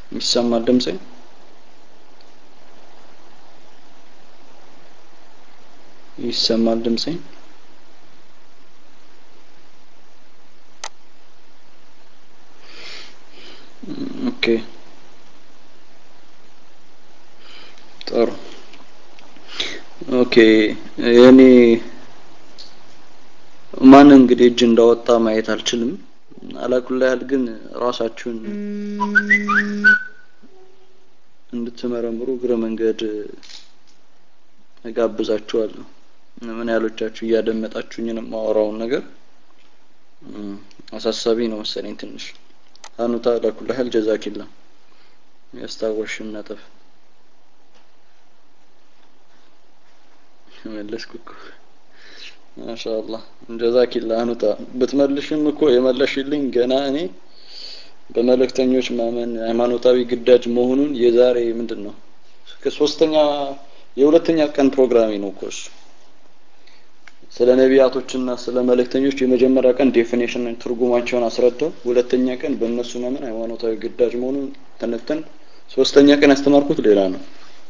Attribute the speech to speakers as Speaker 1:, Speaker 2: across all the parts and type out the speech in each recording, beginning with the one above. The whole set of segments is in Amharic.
Speaker 1: ይሰማል ድምጼ? ይሰማል ድምጼ? ኦኬ ጥሩ ኦኬ የኔ ማን እንግዲህ እጅ እንዳወጣ ማየት አልችልም አላኩላ ያህል ግን ራሳችሁን እንድትመረምሩ እግረ መንገድ እጋብዛችኋለሁ ምን ያህሎቻችሁ እያደመጣችሁኝ ነው የማወራውን ነገር አሳሳቢ ነው መሰለኝ ትንሽ አኑታ አላኩላ ያህል ጀዛኪላ ያስታወሽን ነጥብ መለስኩ እኮ ማሻአላህ ጀዛኪላ አኑታ ብትመልሽም እኮ የመለሽልኝ ገና እኔ በመልእክተኞች ማመን ሃይማኖታዊ ግዳጅ መሆኑን የዛሬ ምንድን ነው ከሶስተኛ የሁለተኛ ቀን ፕሮግራሜ ነው እኮ እሱ ስለ ነቢያቶችና ስለ መልእክተኞች የመጀመሪያ ቀን ዴፊኔሽን ትርጉማቸውን አስረዳው ሁለተኛ ቀን በእነሱ ማመን ሃይማኖታዊ ግዳጅ መሆኑን ተነተን ሶስተኛ ቀን ያስተማርኩት ሌላ ነው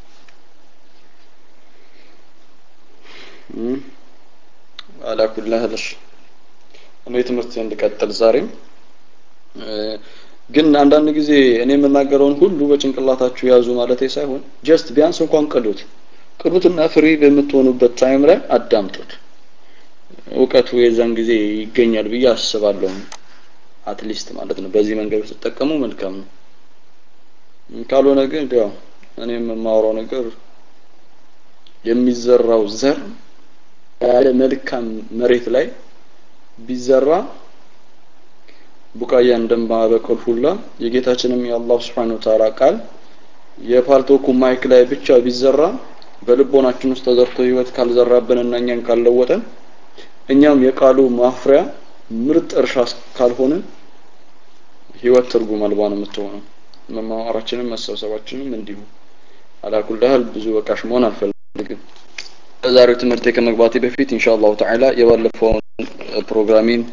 Speaker 1: አላኩላህ ለሽ እኔ ትምህርት እንድቀጥል ዛሬም ግን አንዳንድ ጊዜ እኔ የምናገረውን ሁሉ በጭንቅላታችሁ ያዙ ማለት ሳይሆን ጀስት ቢያንስ እንኳን ቅዱት ቅዱትና ፍሪ በምትሆኑበት ታይም ላይ አዳምጡት እውቀቱ የዛን ጊዜ ይገኛል ብዬ አስባለሁ አትሊስት ማለት ነው በዚህ መንገድ ስትጠቀሙ መልካም ነው ካልሆነ ግን ያው እኔ የማወራው ነገር የሚዘራው ዘር ያለ መልካም መሬት ላይ ቢዘራ ቡቃያ እንደማበቀል ሁላ የጌታችንም የአላህ Subhanahu Ta'ala ቃል የፓልቶኩ ማይክ ላይ ብቻ ቢዘራ በልቦናችን ውስጥ ተዘርቶ ህይወት ካልዘራብንና እኛን ካልለወጠን እኛም የቃሉ ማፍሪያ ምርጥ እርሻ ካልሆነ ህይወት ትርጉም አልባ ነው የምትሆነው መማማራችንም መሰብሰባችንም እንዲሁ አላኩልህል ብዙ በቃሽ መሆን አልፈልግም በዛሬው ትምህርቴ ከመግባቴ በፊት ኢንሻአላሁ ተዓላ የባለፈውን ፕሮግራሚን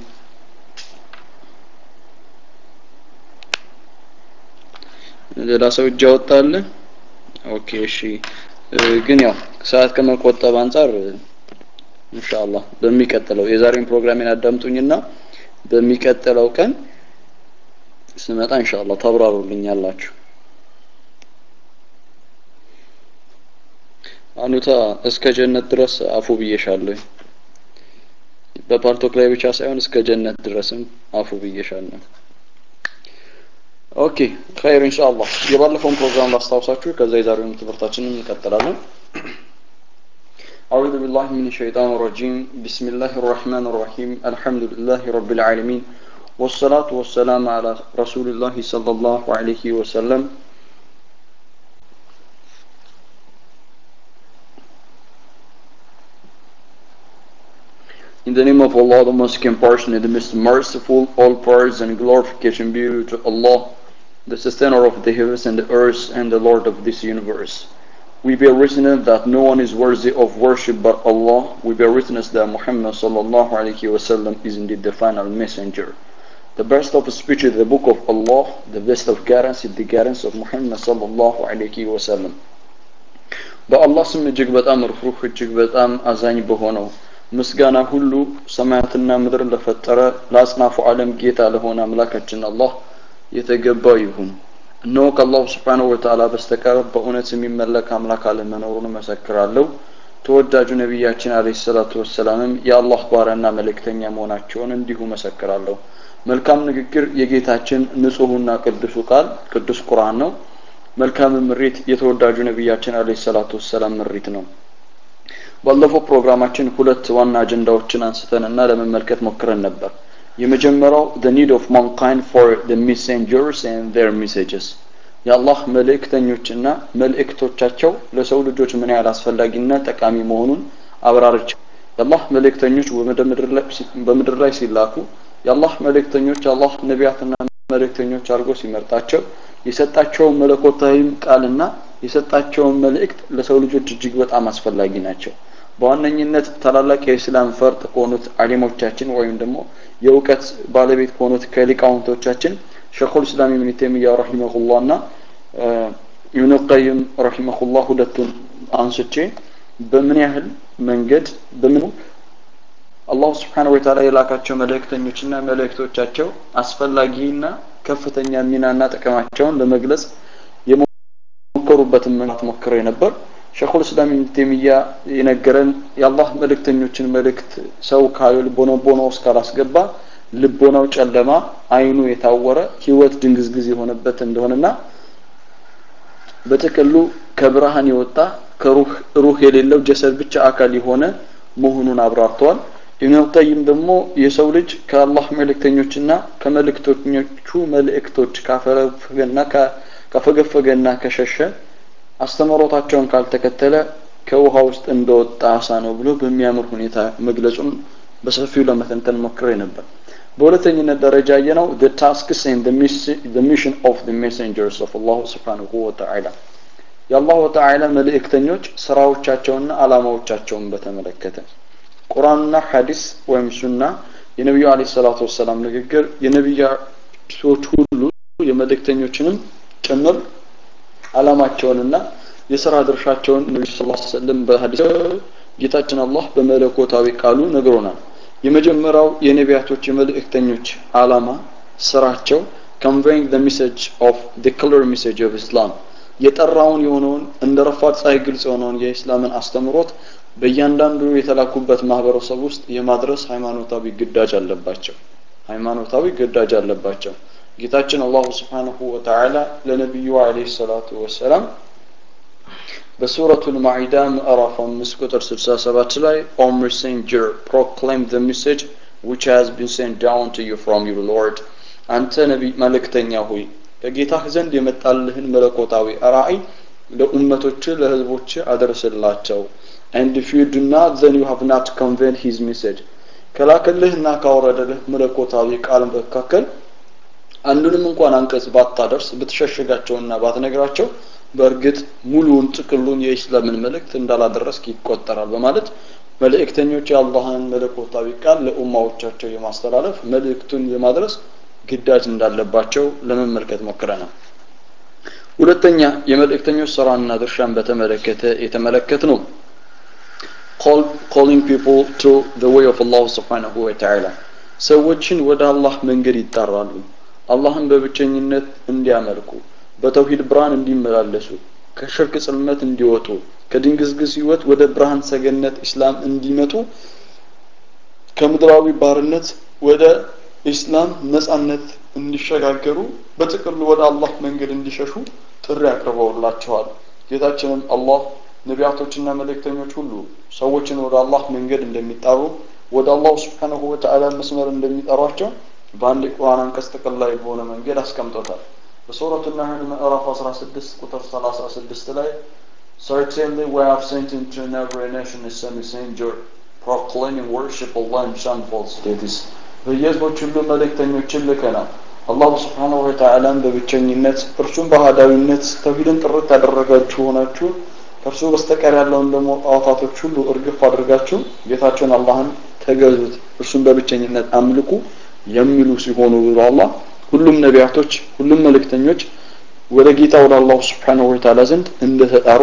Speaker 1: ሌላ ሰው እጅ ያወጣል ኦኬ እሺ ግን ያው ሰዓት ከመቆጠብ አንጻር ኢንሻአላህ በሚቀጥለው የዛሬውን ፕሮግራሜን አዳምጡኝና በሚቀጥለው ቀን ስመጣ ኢንሻአላህ ታብራሩልኛላችሁ አኑታ እስከ ጀነት ድረስ አፉ ብዬሻለሁ በፓርቶክ ላይ ብቻ ሳይሆን እስከ ጀነት ድረስም አፉ ብዬሻለሁ ኦኬ ኸይር ኢንሻአላህ የባለፈውን ፕሮግራም ላስታውሳችሁ ከዛ የዛሬውን ትምህርታችንን እንቀጥላለን أعوذ بالله من الشيطان الرجيم بسم الله الرحمن الرحيم الحمد لله رب العالمين والصلاة والسلام على رسول الله صلى الله عليه وسلم In the name of Allah, the most compassionate, the most merciful, all praise and glorification be due to Allah, the sustainer of the heavens and the earth, and the Lord of this universe. We bear witness that no one is worthy of worship but Allah. We bear witness that Muhammad sallallahu alaihi wasallam is indeed the final messenger. The best of speech is the book of Allah. The best of guidance is the guidance of Muhammad sallallahu alaihi wasallam. በአላህ ስም እጅግ በጣም ርኅሩህ እጅግ በጣም አዛኝ በሆነው ምስጋና ሁሉ ሰማያትና ምድር ለፈጠረ ለአጽናፉ ዓለም ጌታ ለሆነ አምላካችን አላህ የተገባ ይሁን እነሆ ከአላሁ ስብሓንሁ ወተዓላ በስተቀር በእውነት የሚመለክ አምላክ አለመኖሩን መሰክራለሁ ተወዳጁ ነቢያችን አለ ሰላቱ ወሰላምም የአላህ ባሪያና መልእክተኛ መሆናቸውን እንዲሁ መሰክራለሁ መልካም ንግግር የጌታችን ንጹሁና ቅዱሱ ቃል ቅዱስ ቁርአን ነው መልካም ምሪት የተወዳጁ ነቢያችን አለ ሰላቱ ወሰላም ምሪት ነው ባለፈው ፕሮግራማችን ሁለት ዋና አጀንዳዎችን አንስተንና ለመመልከት ሞክረን ነበር የመጀመሪያው the need of mankind for the messengers and their messages የአላህ መልእክተኞችና መልእክቶቻቸው ለሰው ልጆች ምን ያህል አስፈላጊና ጠቃሚ መሆኑን አብራርች የአላህ መልእክተኞች በምድር ላይ ሲላኩ የአላህ መልእክተኞች አላህ ነቢያትና መልእክተኞች አድርጎ ሲመርጣቸው የሰጣቸውን መለኮታዊም ቃልና የሰጣቸውን መልእክት ለሰው ልጆች እጅግ በጣም አስፈላጊ ናቸው በዋነኝነት ታላላቅ የእስላም ፈርጥ ከሆኑት አሊሞቻችን ወይም ደግሞ የእውቀት ባለቤት ከሆኑት ከሊቃውንቶቻችን ሸኹል እስላም ኢብኑ ተይሚያ ረሂመሁላህ እና ኢብኑ ቀይም ረሂመሁላህ ሁለቱን አንስቼ በምን ያህል መንገድ በምኑ አላሁ ስብሓነሁ ወተዓላ የላካቸው መልእክተኞችና መልእክቶቻቸው አስፈላጊና ከፍተኛ ሚናና ጥቅማቸውን ለመግለጽ የሞከሩበትን መንገድ ሞክሬ ነበር። ሸኹል እስላም ኢብኑ ተይሚያ የነገረን የአላህ መልእክተኞችን መልእክት ሰው ካልቦነ ቦና ውስጥ ካላስገባ ልቦናው ጨለማ፣ አይኑ የታወረ፣ ህይወት ድንግዝግዝ የሆነበት እንደሆነና በጥቅሉ ከብርሃን የወጣ ከሩህ ሩህ የሌለው ጀሰድ ብቻ አካል የሆነ መሆኑን አብራርተዋል። ኢብኑ ቀይም ደግሞ የሰው ልጅ ከአላህ መልእክተኞችና ከመልእክተኞቹ መልእክቶች ካፈገፈገና ካፈገፈገና ከሸሸ አስተምህሮታቸውን ካልተከተለ ከውሃ ውስጥ እንደወጣ አሳ ነው ብሎ በሚያምር ሁኔታ መግለጹን በሰፊው ለመተንተን ሞክሬ ነበር። በሁለተኝነት ደረጃ የነው the tasks and the mission, the mission of the messengers of Allah subhanahu wa ta'ala የአላሁ ተዓላ መልእክተኞች ስራዎቻቸውና አላማዎቻቸውን በተመለከተ ቁርአንና ሐዲስ ወይም ሱና የነቢዩ አለይሂ ሰላቱ ወሰላም ንግግር የነቢያቶች ሁሉ የመልእክተኞችንም ጭምር አላማቸውንና የስራ ድርሻቸውን ነብዩ ሰለላሁ ዐለይሂ ወሰለም በሐዲስ ጌታችን አላህ በመለኮታዊ ቃሉ ነግሮናል። የመጀመሪያው የነቢያቶች የመልእክተኞች አላማ ስራቸው conveying the message of the clear message of Islam የጠራውን የሆነውን እንደ ረፋድ ፀሐይ ግልጽ የሆነውን የኢስላምን አስተምሮት በእያንዳንዱ የተላኩበት ማህበረሰብ ውስጥ የማድረስ ሃይማኖታዊ ግዳጅ አለባቸው። ሃይማኖታዊ ግዳጅ አለባቸው። ጌታችን አላሁ ስብሓንሁ ወተዓላ ለነቢዩ አለይሂ ሰላቱ ወሰላም በሱረቱል ማዒዳ ምዕራፍ 5 ቁጥር 67 ላይ ኦ ሜሴንጀር ፕሮክሌም ዘ ሜሴጅ which has been sent down to you from your Lord አንተ ነቢይ መልእክተኛ ሆይ ከጌታህ ዘንድ የመጣልህን መለኮታዊ ራእይ ለኡመቶች ለህዝቦች አደርስላቸው and if you do not then you have not conveyed his message ከላከልህና ካወረደልህ መለኮታዊ ቃል መካከል አንዱንም እንኳን አንቀጽ ባታደርስ ብትሸሽጋቸውና ባትነግራቸው በእርግጥ ሙሉውን ጥቅሉን የኢስላምን መልእክት እንዳላደረስክ ይቆጠራል በማለት መልእክተኞች የአላህን መለኮታዊ ቃል ለኡማዎቻቸው የማስተላለፍ መልእክቱን የማድረስ ግዳጅ እንዳለባቸው ለመመልከት ሞክረናል። ሁለተኛ የመልእክተኞች ስራና ድርሻን በተመለከተ የተመለከት ነው። calling people to the way of Allah subhanahu wa ta'ala ሰዎችን ወደ አላህ መንገድ ይጣራሉ። አላህን በብቸኝነት እንዲያመልኩ በተውሂድ ብርሃን እንዲመላለሱ ከሽርክ ጽልመት እንዲወጡ ከድንግዝግዝ ህይወት ወደ ብርሃን ሰገነት ኢስላም እንዲመጡ ከምድራዊ ባርነት ወደ ኢስላም ነጻነት እንዲሸጋገሩ በጥቅሉ ወደ አላህ መንገድ እንዲሸሹ ጥሪ አቅርበውላቸዋል። ጌታችንም አላህ ነቢያቶችና መልእክተኞች ሁሉ ሰዎችን ወደ አላህ መንገድ እንደሚጣሩ ወደ አላሁ ስብሓንሁ ወተዓላ መስመር እንደሚጠሯቸው በአንድ የቁርአን አንቀጽ ጥቅል ላይ በሆነ መንገድ አስቀምጦታል። በሱረቱ ናህል ምዕራፍ 16 ቁጥር 36 ላይ Certainly we have sent into every nation a messenger proclaiming worship Allah and shun false deities. በየህዝቦች ሁሉ መልእክተኞችን ልከናል። አላሁ ስብሓንሁ ወተዓላን በብቸኝነት እርሱም በአህዳዊነት ተውሂድን ጥርት ያደረጋችሁ ሆናችሁ ከእርሱ በስተቀር ያለውን ደግሞ ጣዖታቶች ሁሉ እርግፍ አድርጋችሁ ጌታቸውን አላህን ተገዙት፣ እርሱን በብቸኝነት አምልኩ የሚሉ ሲሆኑ ብሎ አላህ ሁሉም ነቢያቶች ሁሉም መልእክተኞች ወደ ጌታ ወደ አላሁ ስብሓንሁ ወተዓላ ዘንድ እንደተጣሩ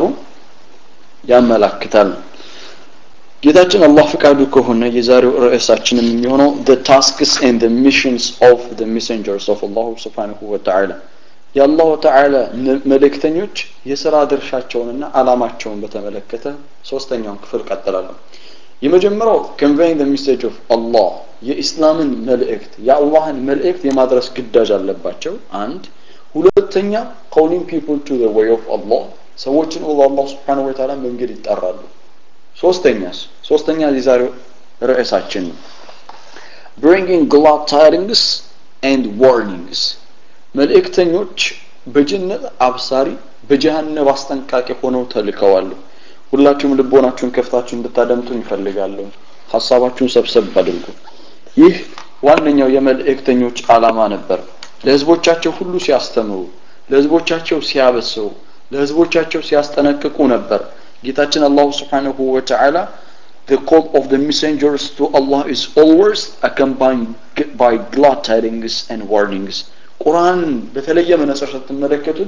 Speaker 1: ያመላክታል። ጌታችን አላህ ፍቃዱ ከሆነ የዛሬው ርዕሳችንም የሚሆነው the tasks and the missions of the messengers of Allah subhanahu wa ta'ala የአላሁ ተዓላ መልእክተኞች የስራ ድርሻቸውንና አላማቸውን በተመለከተ ሶስተኛውን ክፍል ቀጥላለሁ። የመጀመሪያው conveying the message of Allah የኢስላምን መልእክት የአላህን መልእክት የማድረስ ግዳጅ አለባቸው። አንድ ሁለተኛ calling people to the way of Allah ሰዎችን ወደ አላህ ስብሓነሁ ወተዓላ መንገድ ይጠራሉ። ሶስተኛስ ሶስተኛ የዛሬው ርዕሳችን ነው bringing glad tidings and warnings መልእክተኞች በጀነት አብሳሪ በጀሃነም አስጠንቃቂ ሆነው ተልከዋል። ሁላችሁም ልቦናችሁን ከፍታችሁ እንድታደምጡን ይፈልጋለሁ። ሀሳባችሁን ሰብሰብ አድርጉ። ይህ ዋነኛው የመልእክተኞች ዓላማ ነበር። ለህዝቦቻቸው ሁሉ ሲያስተምሩ፣ ለህዝቦቻቸው ሲያበስሩ፣ ለህዝቦቻቸው ሲያስጠነቅቁ ነበር። ጌታችን አላሁ ስብሓነሁ ወተዓላ The call of the messengers to Allah is always accompanied by glad tidings and warnings. ቁርአንን በተለየ መነጽር ስትመለከቱት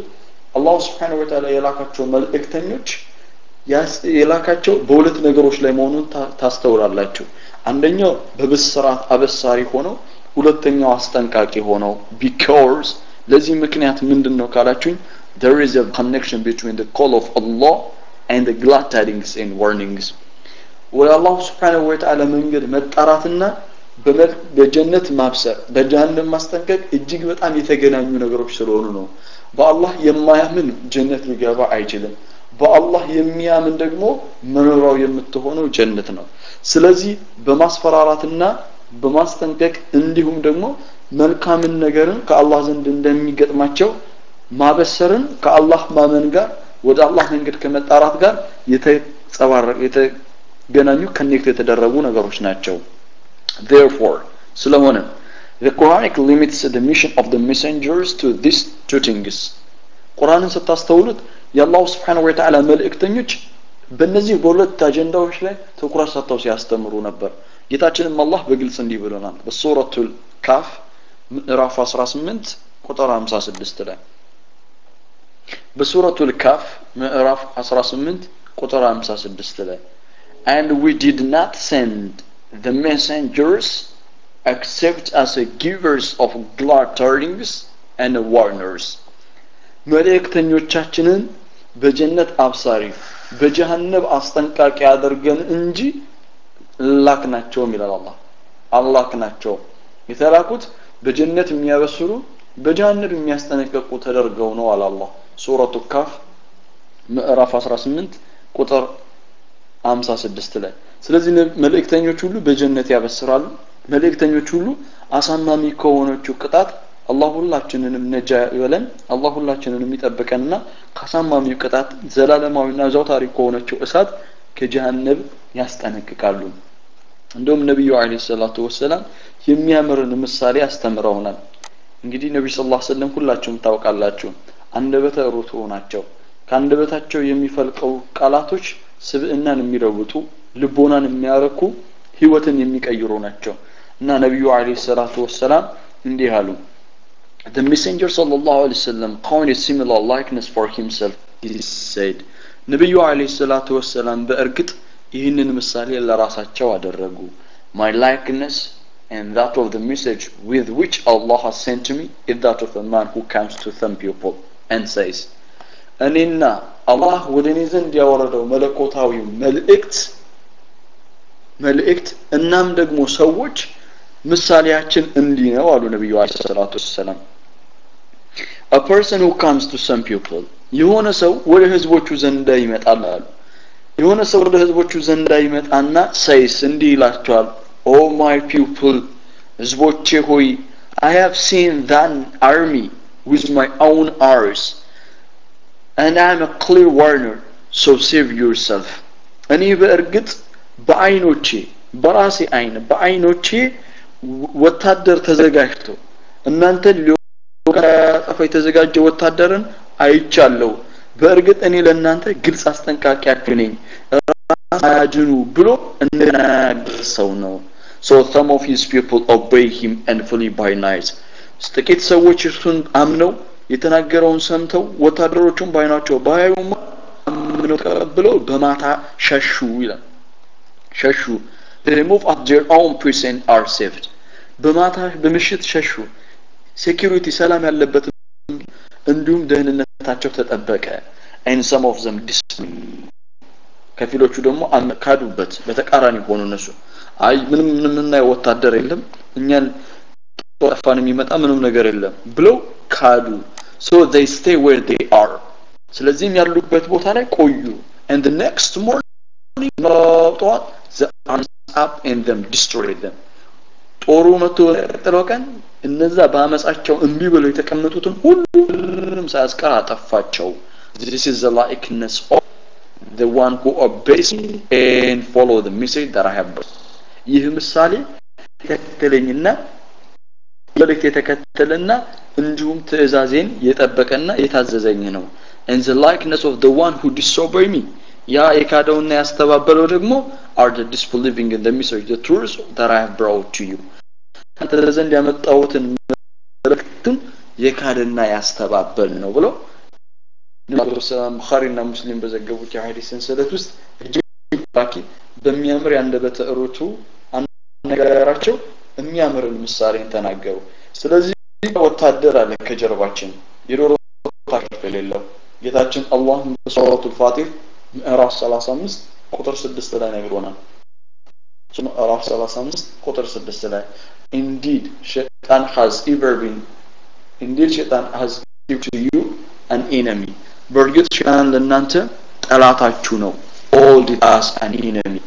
Speaker 1: አላሁ ስብሓነሁ ወተዓላ የላካቸው መልእክተኞች የላካቸው በሁለት ነገሮች ላይ መሆኑን ታስተውላላችሁ አንደኛው በብስራት አበሳሪ ሆነው ሁለተኛው አስጠንቃቂ ሆነው ቢኮርስ ለዚህ ምክንያት ምንድን ነው ካላችሁኝ there is a connection between the call of Allah and the glad tidings and warnings ወደ አላሁ ስብሓነሁ ወተዓላ መንገድ መጣራትና በጀነት ማብሰር በጀሃነም ማስጠንቀቅ እጅግ በጣም የተገናኙ ነገሮች ስለሆኑ ነው በአላህ የማያምን ጀነት ሊገባ አይችልም በአላህ የሚያምን ደግሞ መኖሪያው የምትሆነው ጀነት ነው ስለዚህ በማስፈራራትና በማስጠንቀቅ እንዲሁም ደግሞ መልካምን ነገርን ከአላህ ዘንድ እንደሚገጥማቸው ማበሰርን ከአላህ ማመን ጋር ወደ አላህ መንገድ ከመጣራት ጋር የተጸባረቀ የተገናኙ ከኔክት የተደረጉ ነገሮች ናቸው therefore ስለሆነ the Quranic limits the mission of the messengers to these two things ቁርአንን ስታስተውሉት የአላሁ ስብሓን ወተዓላ መልእክተኞች በእነዚህ በሁለት አጀንዳዎች ላይ ትኩረት ሰጥተው ሲያስተምሩ ነበር ጌታችንም አላህ በግልጽ እንዲህ ብሎናል በሱረቱል ካፍ ምዕራፍ 18 ቁጥር 56 ላይ በሱረቱል ካፍ ምዕራፍ 18 ቁጥር 56 ላይ and we did not send the messengers except as a givers of glad tidings and warners መልእክተኞቻችንን በጀነት አብሳሪ በጀሃነብ አስጠንቃቂ አድርገን እንጂ ላክናቸውም ይላል አላህ አላክናቸውም የተላኩት በጀነት የሚያበስሩ በጀሃነብ የሚያስጠነቀቁ ተደርገው ነው አለ አላህ ሱረቱ ካፍ ምዕራፍ 18 ቁጥር 56 ላይ ስለዚህ መልእክተኞች ሁሉ በጀነት ያበስራሉ መልእክተኞች ሁሉ አሳማሚ ከሆነችው ቅጣት አላህ ሁላችንንም ነጃ ይበለን አላህ ሁላችንንም ይጠብቀንና ከአሳማሚው ቅጣት ዘላለማዊና ዘውታሪ ከሆነችው እሳት ከጀሃነብ ያስጠነቅቃሉ እንደውም ነቢዩ አለ ሰላቱ ወሰላም የሚያምርን ምሳሌ አስተምረውናል እንግዲህ ነቢ ስ ላ ስለም ሁላችሁም ታውቃላችሁ አንደበተ ሩቱዕ ናቸው ከአንደበታቸው የሚፈልቀው ቃላቶች ስብዕናን የሚለውጡ ልቦናን የሚያረኩ ህይወትን የሚቀይሩ ናቸው እና ነቢዩ አለ ሰላቱ ወሰላም እንዲህ አሉ The messenger sallallahu alaihi wasallam coined a similar likeness for himself. He said, ነቢዩ አለይሂ ሰላቱ ወሰላም በእርግጥ ይህንን ምሳሌ ለራሳቸው አደረጉ my likeness and that of the message with which Allah has sent to me is that of a man who comes to some people and says እኔና አላህ ወደ እኔ ዘንድ ያወረደው መለኮታዊ መልእክት መልእክት እናም ደግሞ ሰዎች ምሳሌያችን እንዲህ ነው አሉ ነቢዩ አለ ሰላቱ ወሰላም a person who comes to some people የሆነ ሰው ወደ ህዝቦቹ ዘንዳ ይመጣል አሉ የሆነ ሰው ወደ ህዝቦቹ ዘንዳ ይመጣና ሰይስ እንዲህ ይላቸዋል ኦ ማይ ፒፕል ህዝቦቼ ሆይ I have seen that army with my own eyes and I am a clear warner so save yourself እኔ በእርግጥ በአይኖቼ በራሴ አይን በአይኖቼ ወታደር ተዘጋጅቶ እናንተን ሊያጠፋ የተዘጋጀ ወታደርን አይቻለሁ በእርግጥ እኔ ለእናንተ ግልጽ አስጠንቃቂያችሁ ነኝ አያድኑ ብሎ እንደናገር ሰው ነው so some of his people obey him and flee by night ጥቂት ሰዎች እርሱን አምነው የተናገረውን ሰምተው ወታደሮቹን ባይናቸው ባያዩማ አምነው ተቀብለው በማታ ሸሹ ይላል ሸሹ they move at their own pace and are saved በማታ በምሽት ሸሹ ሴኪሪቲ ሰላም ያለበት እንዲሁም ደህንነታቸው ተጠበቀ and some of them ከፊሎቹ ደግሞ ካዱበት በተቃራኒ ሆኑ እነሱ አይ ምንም ምንም የምናየው ወታደር የለም እኛን ጠፋን የሚመጣ ምንም ነገር የለም ብለው ካዱ so they stay where they are ስለዚህም ያሉበት ቦታ ላይ ቆዩ and the next morning ጠዋት the arms up and them destroyed them ጦሩ መጥቶ ቀጥለው ቀን እነዛ በአመጻቸው እምቢ ብለው የተቀመጡትን ሁሉንም ሳያስቀር አጠፋቸው this is the likeness of the one who obeys me and follow the message that I have brought ይህ ምሳሌ የተከተለኝና መልእክት የተከተለና እንዲሁም ትእዛዜን የጠበቀና የታዘዘኝ ነው and the likeness of the one who disobey me ያ የካደውና ያስተባበለው ደግሞ are the disbelieving in the message the truth that I have brought to you አንተ ዘንድ ያመጣሁትን መልእክትም የካደና ያስተባበል ነው ብለው ነብዩ ሰለላሁ ቡኻሪና ሙስሊም በዘገቡት የሐዲስ ሰንሰለት ውስጥ እጅግ ባኪ በሚያምር ያንደበተ ርቱ አነጋገራቸው የሚያምርን ምሳሌን ተናገሩ። ስለዚህ ወታደር አለ ከጀርባችን የዶሮ ወታደር የሌለው ጌታችን አላህ በሱረቱል ፋቲር ምዕራፍ 35 ቁጥር 6 ላይ ነግሮናል። ምዕራፍ 35 ቁጥር 6 ላይ indeed shaitan has ever been indeed shaitan has given to you an enemy በእርግጥ ሸይጣን ለእናንተ ጠላታችሁ ነው ኦልድ አስ አን enemy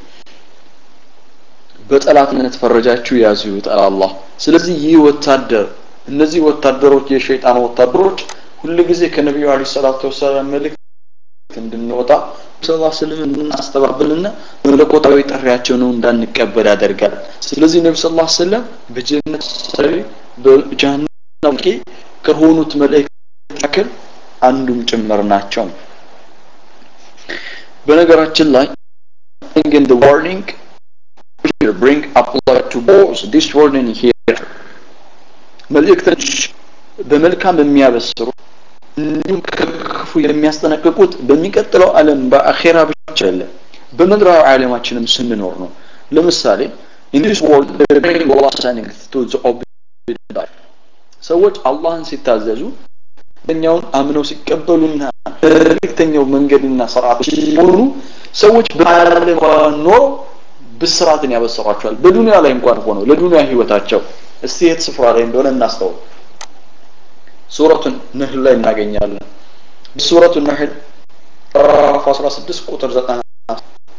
Speaker 1: በጠላትነት ፈረጃችሁ ያዙ ይውጣል አላህ ስለዚህ ይህ ወታደር እነዚህ ወታደሮች የሸይጣን ወታደሮች ሁሉ ጊዜ ከነቢዩ አለይሂ ሰላቱ ወሰላም መልእክት እንድንወጣ ሰለላሁ ዐለይሂ ወሰለም እንድናስተባብልና መለኮታዊ ጥሪያቸውን እንዳንቀበል ያደርጋል። ስለዚህ ነብዩ ሰለላሁ ዐለይሂ ወሰለም በጀነት ሰሪ በጀሃነም ቂ ከሆኑት መላእክት መካከል አንዱም ጭምር ናቸው። በነገራችን ላይ in the warning here bring apply to both this warning here መልእክቶች በመልካም የሚያበስሩ እንዲሁም ከክፉ የሚያስጠነቅቁት በሚቀጥለው ዓለም በአኼራ ብቻ አለ በምድራዊ ዓለማችንም ስንኖር ነው። ለምሳሌ in this world they bring Allah sending to the obedient ሰዎች አላህን ሲታዘዙ መልእክተኛውን አምነው ሲቀበሉና መልእክተኛው መንገድና ስርዓት ሲሆኑ ሰዎች በዓለም እንኳን ኖረው ብስራትን ያበስሯቸዋል። በዱንያ ላይ እንኳን ሆነው ለዱንያ ህይወታቸው እስቲ የት ስፍራ ላይ እንደሆነ እናስተውል። ሱረቱ ነህል ላይ እናገኛለን። ሱረቱ ነህል ምዕራፍ 16 ቁጥር 90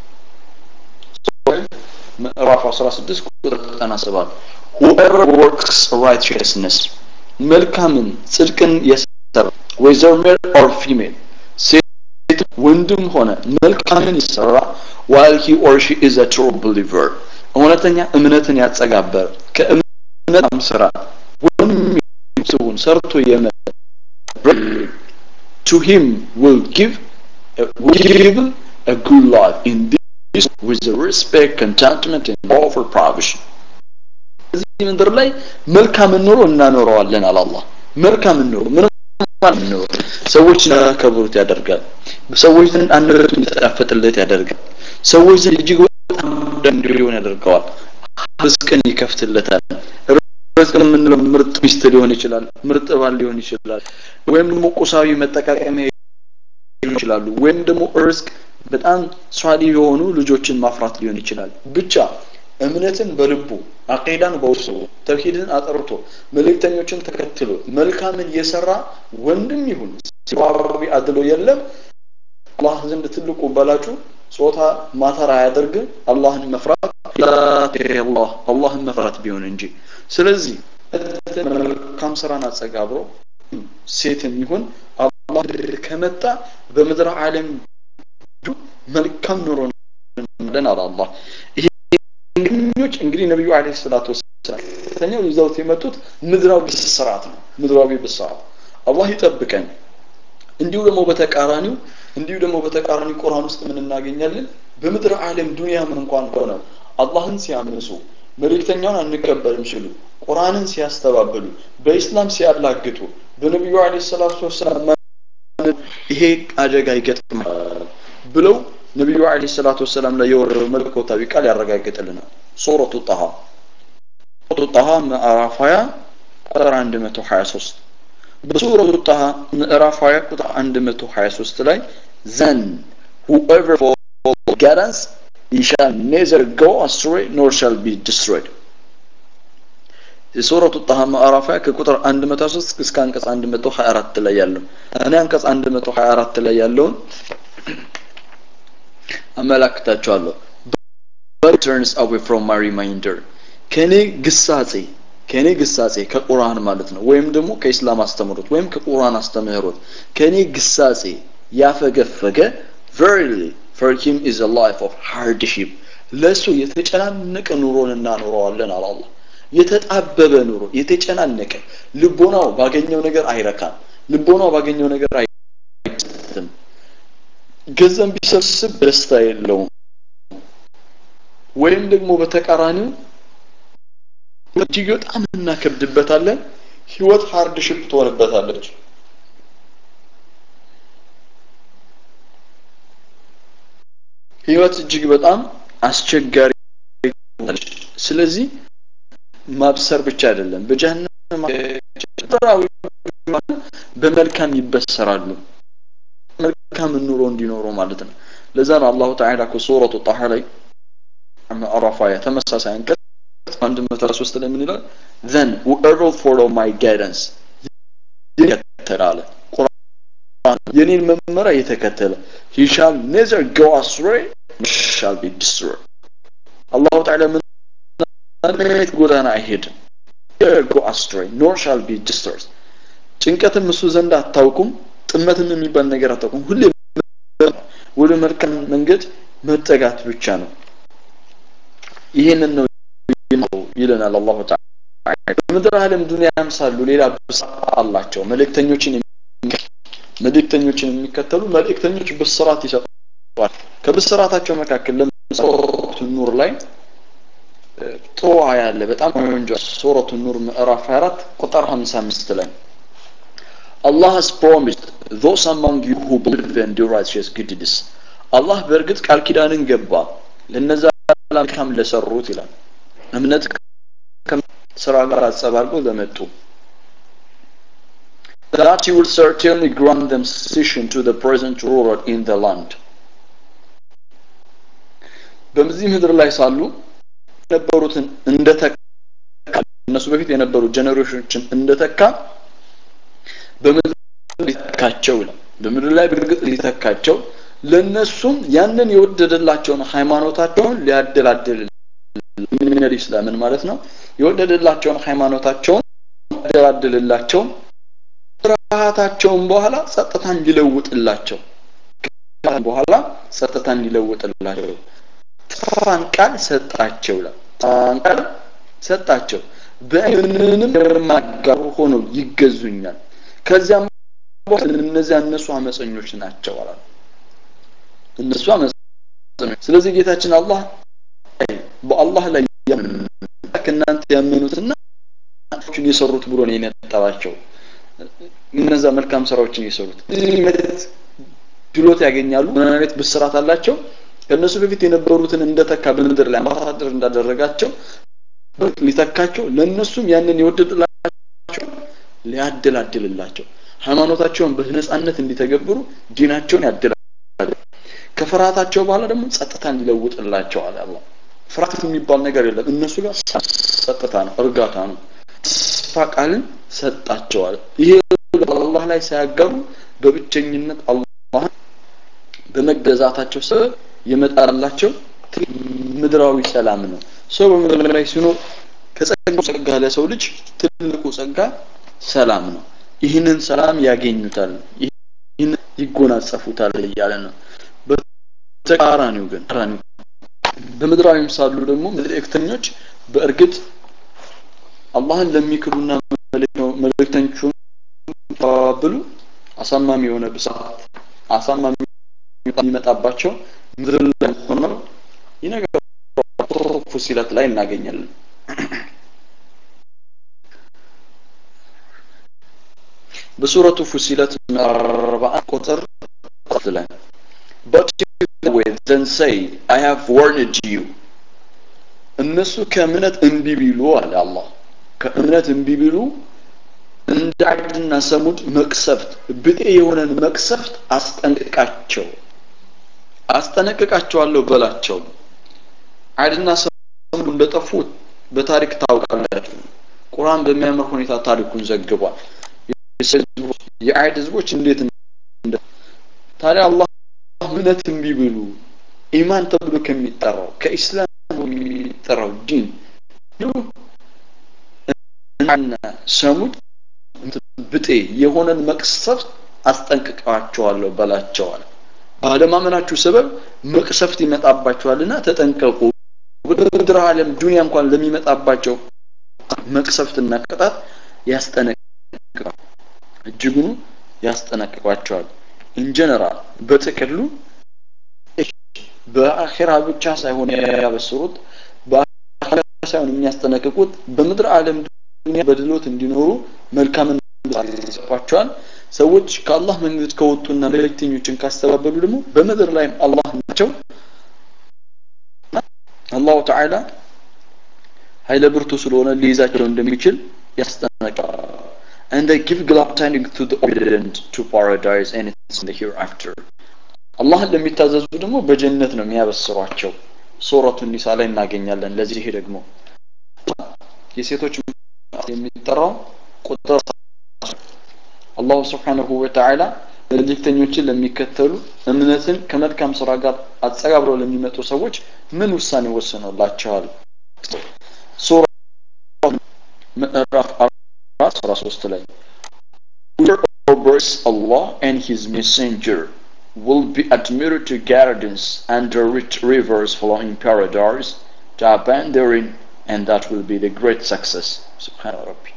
Speaker 1: ምዕራፍ 16 ቁጥር 97 whoever works righteousness መልካምን ጽድቅን የሰራ whether male or female ሴት ወንድም ሆነ መልካምን የሰራ while he or she is a true believer እውነተኛ እምነትን ያጸጋበር ከእምነት ስራ ወይም ሰውን ሰርቶ የመ to him will give will give a good life in this with the respect contentment and over provision እዚህ ምድር ላይ መልካም ኑሮ እናኖረዋለን አለ አላህ መልካም ኑሮ ምንም ኑሮ ሰዎች ያከብሩት ያደርጋል ሰዎች ዘንድ አንደበቱ እንዲጣፈጥለት ያደርጋል ሰዎች ዘንድ እጅግ በጣም እንዲሆን ያደርገዋል ርዝቅን ይከፍትለታል ርዝቅ የምንለው ምርጥ ሚስት ሊሆን ይችላል ምርጥ ባል ሊሆን ይችላል ወይም ደግሞ ቁሳዊ መጠቃቀሚያ ሊሆን ይችላሉ ወይም ደግሞ ርዝቅ በጣም ሷሊ የሆኑ ልጆችን ማፍራት ሊሆን ይችላል ብቻ እምነትን በልቡ አቂዳን በውስጡ ተውሂድን አጠርቶ መልእክተኞችን ተከትሎ መልካምን የሰራ ወንድም ይሁን ሲባቢ አድሎ የለም አላህ ዘንድ ትልቁ በላጩ ጾታ ማተር አያደርግም አላህን መፍራት አላህ አላህን መፍራት ቢሆን እንጂ ስለዚህ መልካም ስራን አጸጋብሮ ሴትም ይሁን አላህ ከመጣ በምድር ዓለም መልካም ኑሮ እንደን አለ አላህ ይሄኞች እንግዲህ ነብዩ አለይሂ ሰላቱ ወሰላም ተኛው ይዘውት የመጡት ምድራዊ ብስራት ነው ምድራዊ ብስራት አላህ ይጠብቀን እንዲሁ ደግሞ በተቃራኒው እንዲሁ ደግሞ በተቃራኒ ቁርአን ውስጥ ምን እናገኛለን በምድር ዓለም ዱንያም እንኳን ሆነ አላህን ሲያምሱ መልእክተኛውን አንቀበልም ሲሉ ቁርአንን ሲያስተባብሉ በኢስላም ሲያላግጡ በነቢዩ አለይሂ ሰላቱ ወሰላም ይሄ አደጋ ይገጥማል ብለው ነቢዩ አለይሂ ሰላቱ ወሰላም ላይ የወረደው መለኮታዊ ቃል ያረጋግጥልናል ሱረቱ ጣሃ ሱረቱ ጣሃ ምዕራፍ 20 ቁጥር 123 በሱረቱ ጣሃ ምዕራፍ 20 ቁጥር 123 ላይ ዘን whoever follows guidance he shall neither go astray nor shall be destroyed የሱረቱ ጣሃ ምዕራፍ ከቁጥር 103 እስከ አንቀጽ 124 ላይ ያለው እኔ አንቀጽ 124 ላይ ያለውን አመላክታቸዋለሁ but turns away from my reminder ከኔ ግሳጼ ከኔ ግሳጼ ከቁርአን ማለት ነው ወይም ደግሞ ከኢስላም አስተምህሮት ወይም ከቁርአን አስተምህሮት ከኔ ግሳጼ ያፈገፈገ verily for him is a life of hardship ለሱ የተጨናነቀ ኑሮን እናኖረዋለን አለ አላህ የተጣበበ ኑሮ የተጨናነቀ ልቦናው ባገኘው ነገር አይረካም ልቦናው ባገኘው ነገር አይደለም ገንዘብ ቢሰብስብ ደስታ የለውም ወይም ደግሞ በተቃራኒው እጅግ በጣም እናከብድበታለን ህይወት ሃርድ ሽፕ ትሆንበታለች ህይወት እጅግ በጣም አስቸጋሪ ስለዚህ ማብሰር ብቻ አይደለም በጀሃነም በመልካም ይበሰራሉ መልካም ኑሮ እንዲኖሩ ማለት ነው ለዛ ነው አላሁ ተዓላ ከሱረቱ ጣሃ ላይ ምዕራፍ ሀያ ተመሳሳይ አንቀጽ አንድ መቶ ሶስት ላይ ምን ይላል then whoever follow my guidance ይከተላል ቁርአን የኔን መመሪያ የተከተለ he shall neither go astray nor shall be destroyed አላሁ ተዓላ ምን አይነት ጎዳና አይሄድም go astray nor shall be destroyed ጭንቀትም እሱ ዘንድ አታውቁም ጥመትም የሚባል ነገር አታውቁም ሁሌ ወደ መልካም መንገድ መጠጋት ብቻ ነው ይህንን ነው ይለናል አላሁ ተዓላ በምድር ዓለም ዱንያ ያምሳሉ ሌላ ብስራት አላቸው መልእክተኞችን መልእክተኞችን የሚከተሉ መልእክተኞች ብስራት ይሰጣል ከብስራታቸው መካከል ለምሳሌ ኑር ላይ ጥሩ አያ አለ በጣም ቆንጆ ሱረቱ ኑር ምዕራፍ 24 ቁጥር 55 ላይ Allah has promised those among you who believe and do righteous good deeds አላህ በእርግጥ ቃል ኪዳንን ገባ ለነዛ መልካም ለሰሩት ይላል እምነት ስራ ጋር አጸባርቆ ለመጡ that he will certainly grant them succession to the present ruler in the land በዚህ ምድር ላይ ሳሉ የነበሩትን እንደተካ እነሱ በፊት የነበሩ ጀኔሬሽኖችን እንደተካ በምድር ሊተካቸው ይላል በምድር ላይ በእርግጥ ሊተካቸው ለነሱም ያንን የወደደላቸውን ሃይማኖታቸውን ሊያደላድል ምን ኢስላምን ማለት ነው የወደደላቸውን ሃይማኖታቸውን ሊያደላድልላቸው ፍርሃታቸውን በኋላ ጸጥታን ሊለውጥላቸው በኋላ ጸጥታን ሊለውጥላቸው ተስፋን ቃል ሰጣቸው ይላል ተስፋን ቃል ሰጣቸው በምንም የማጋሩ ሆነው ይገዙኛል ከዚያም በኋላ እነዚያ እነሱ አመፀኞች ናቸው አላሉ እነሱ አመፀኞች ስለዚህ ጌታችን አላህ በአላህ ላይ ከእናንተ ያመኑትና የሰሩት ብሎ ነው የነጠባቸው እነዛ መልካም ስራዎችን የሰሩት ችሎት ያገኛሉ ምን አይነት ብስራት አላቸው ከእነሱ በፊት የነበሩትን እንደተካ በምድር ላይ አምባሳደር እንዳደረጋቸው ሊተካቸው ለእነሱም ያንን የወደድላቸው ሊያደላድልላቸው ሃይማኖታቸውን በነጻነት እንዲተገብሩ ዲናቸውን ያደላል ከፍርሃታቸው በኋላ ደግሞ ጸጥታ እንዲለውጥላቸው አለ አላህ ፍርሃት የሚባል ነገር የለም እነሱ ጋር ጸጥታ ነው እርጋታ ነው ተስፋ ቃልን ሰጣቸዋል ይሄ አላህ ላይ ሳያጋሩ በብቸኝነት አላህ በመገዛታቸው ሰበብ የመጣላቸው ምድራዊ ሰላም ነው ሰው በምድር ላይ ሲኖር ከጸጋው ጸጋ ለሰው ልጅ ትልቁ ጸጋ ሰላም ነው ይህንን ሰላም ያገኙታል ይህን ይጎናጸፉታል እያለ ነው በተቃራኒው ግን በምድራዊም ሳሉ ደግሞ መልእክተኞች በእርግጥ አላህን ለሚክዱና መልእክተኞቹን ተባብሉ አሳማሚ የሆነ ብስራት አሳማሚ የሚመጣባቸው ምድር ላይ ሆነው ይነገሩ ፉሲለት ላይ እናገኛለን በሱረቱ ፉሲለት ምዕራፍ ቁጥር ላይ but with then say I have warned you እነሱ ከእምነት እምቢ ቢሉ አለ አላህ ከእምነት እምቢ ቢሉ እንደ አድና ሰሙድ መቅሰፍት ብጤ የሆነን መቅሰፍት አስጠንቅቃቸው አስጠነቅቃቸዋለሁ በላቸው አድና ሰሙድ እንደጠፉ በታሪክ ታውቃላችሁ ቁርአን በሚያምር ሁኔታ ታሪኩን ዘግቧል የአይድ ህዝቦች እንዴት ታዲያ አላህ እምነት እምቢ ብሉ ኢማን ተብሎ ከሚጠራው ከኢስላም የሚጠራው ዲን እና ሰሙድ ብጤ የሆነን መቅሰፍት አስጠንቅቀዋቸዋለሁ በላቸዋል ባለማመናችሁ ሰበብ መቅሰፍት ይመጣባቸዋልና ተጠንቀቁ በምድር ዓለም ዱንያ እንኳን ለሚመጣባቸው መቅሰፍትና ቅጣት ያስጠነቅቃል እጅጉኑ ያስጠነቅቋቸዋል ኢንጀነራል በጥቅሉ በአኺራ ብቻ ሳይሆን ያበስሩት በአኺራ ሳይሆን የሚያስጠነቅቁት በምድር ዓለም ዱንያ በድሎት እንዲኖሩ መልካምን ይጽፏቸዋል ሰዎች ከአላህ መንገድ ከወጡና መልእክተኞችን ካስተባበሉ ደግሞ በምድር ላይም አላህ ናቸው አላሁ ተዓላ ኃይለ ብርቱ ስለሆነ ሊይዛቸው እንደሚችል ያስጠነቅቃል and they give glad tidings to the obedient to paradise and it's in the hereafter አላህን ለሚታዘዙ ደግሞ በጀነት ነው የሚያበስሯቸው ሱረቱ ኒሳ ላይ እናገኛለን ለዚህ ደግሞ የሴቶች የሚጠራው ቁጥር አላሁ ስብሓንሁ ወተዓላ መልእክተኞችን ለሚከተሉ እምነትን ከመልካም ስራ ጋር አጸጋብረው ለሚመጡ ሰዎች ምን ውሳኔ ወስኖላቸዋል ሱራ ምዕራፍ አራት አስራ ሶስት ላይ Whoever obeys Allah and His Messenger will be admitted to gardens under rich rivers flowing paradise to abide therein and that will be the great success. Subhana Rabbi.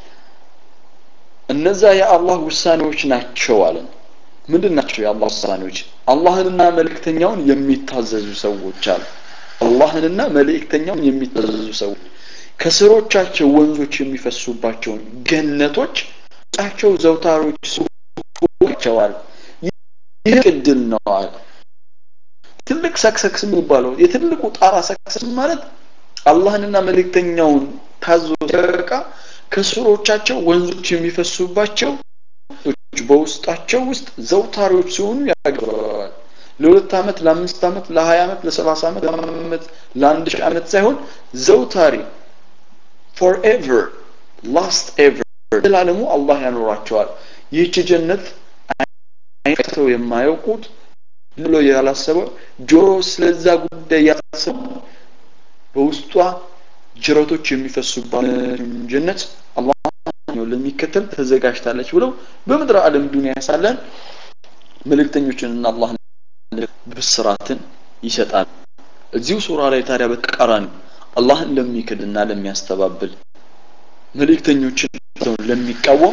Speaker 1: እነዛ የአላህ ውሳኔዎች ናቸው አለን ምንድን ናቸው የአላህ ውሳኔዎች አላህንና መልእክተኛውን የሚታዘዙ ሰዎች አሉ አላህንና መልእክተኛውን የሚታዘዙ ሰዎች ከስሮቻቸው ወንዞች የሚፈሱባቸውን ገነቶች ጫቸው ዘውታሮች ይቸዋል ይህ እድል ነው አለ ትልቅ ሰክሰክስ የሚባለው የትልቁ ጣራ ሰክሰስ ማለት አላህንና መልእክተኛውን ታዞ ሲበቃ ከስሮቻቸው ወንዞች የሚፈሱባቸው በውስጣቸው ውስጥ ዘውታሪዎች ሲሆኑ ያገባዋል ለሁለት ዓመት ለአምስት ዓመት ለሀያ ዓመት ለሰላሳ ዓመት ለዓመት ለአንድ ሺህ ዓመት ሳይሆን ዘውታሪ ፎርኤቨር ላስት ኤቨር ዘላለሙ አላህ ያኖራቸዋል ይህች ጀነት አይተው የማያውቁት ብሎ ያላሰበው ጆሮ ስለዛ ጉዳይ ያላሰበው በውስጧ ጅረቶች የሚፈሱባት ጀነት አላህ ለሚከተል ተዘጋጅታለች ብለው በምድር ዓለም ዱንያ ሳለን መልእክተኞችንና አላህ ብስራትን ይሰጣል እዚሁ ሱራ ላይ ታዲያ በተቃራኒ አላህን ለሚክድና ለሚያስተባብል መልእክተኞችን ለሚቃወም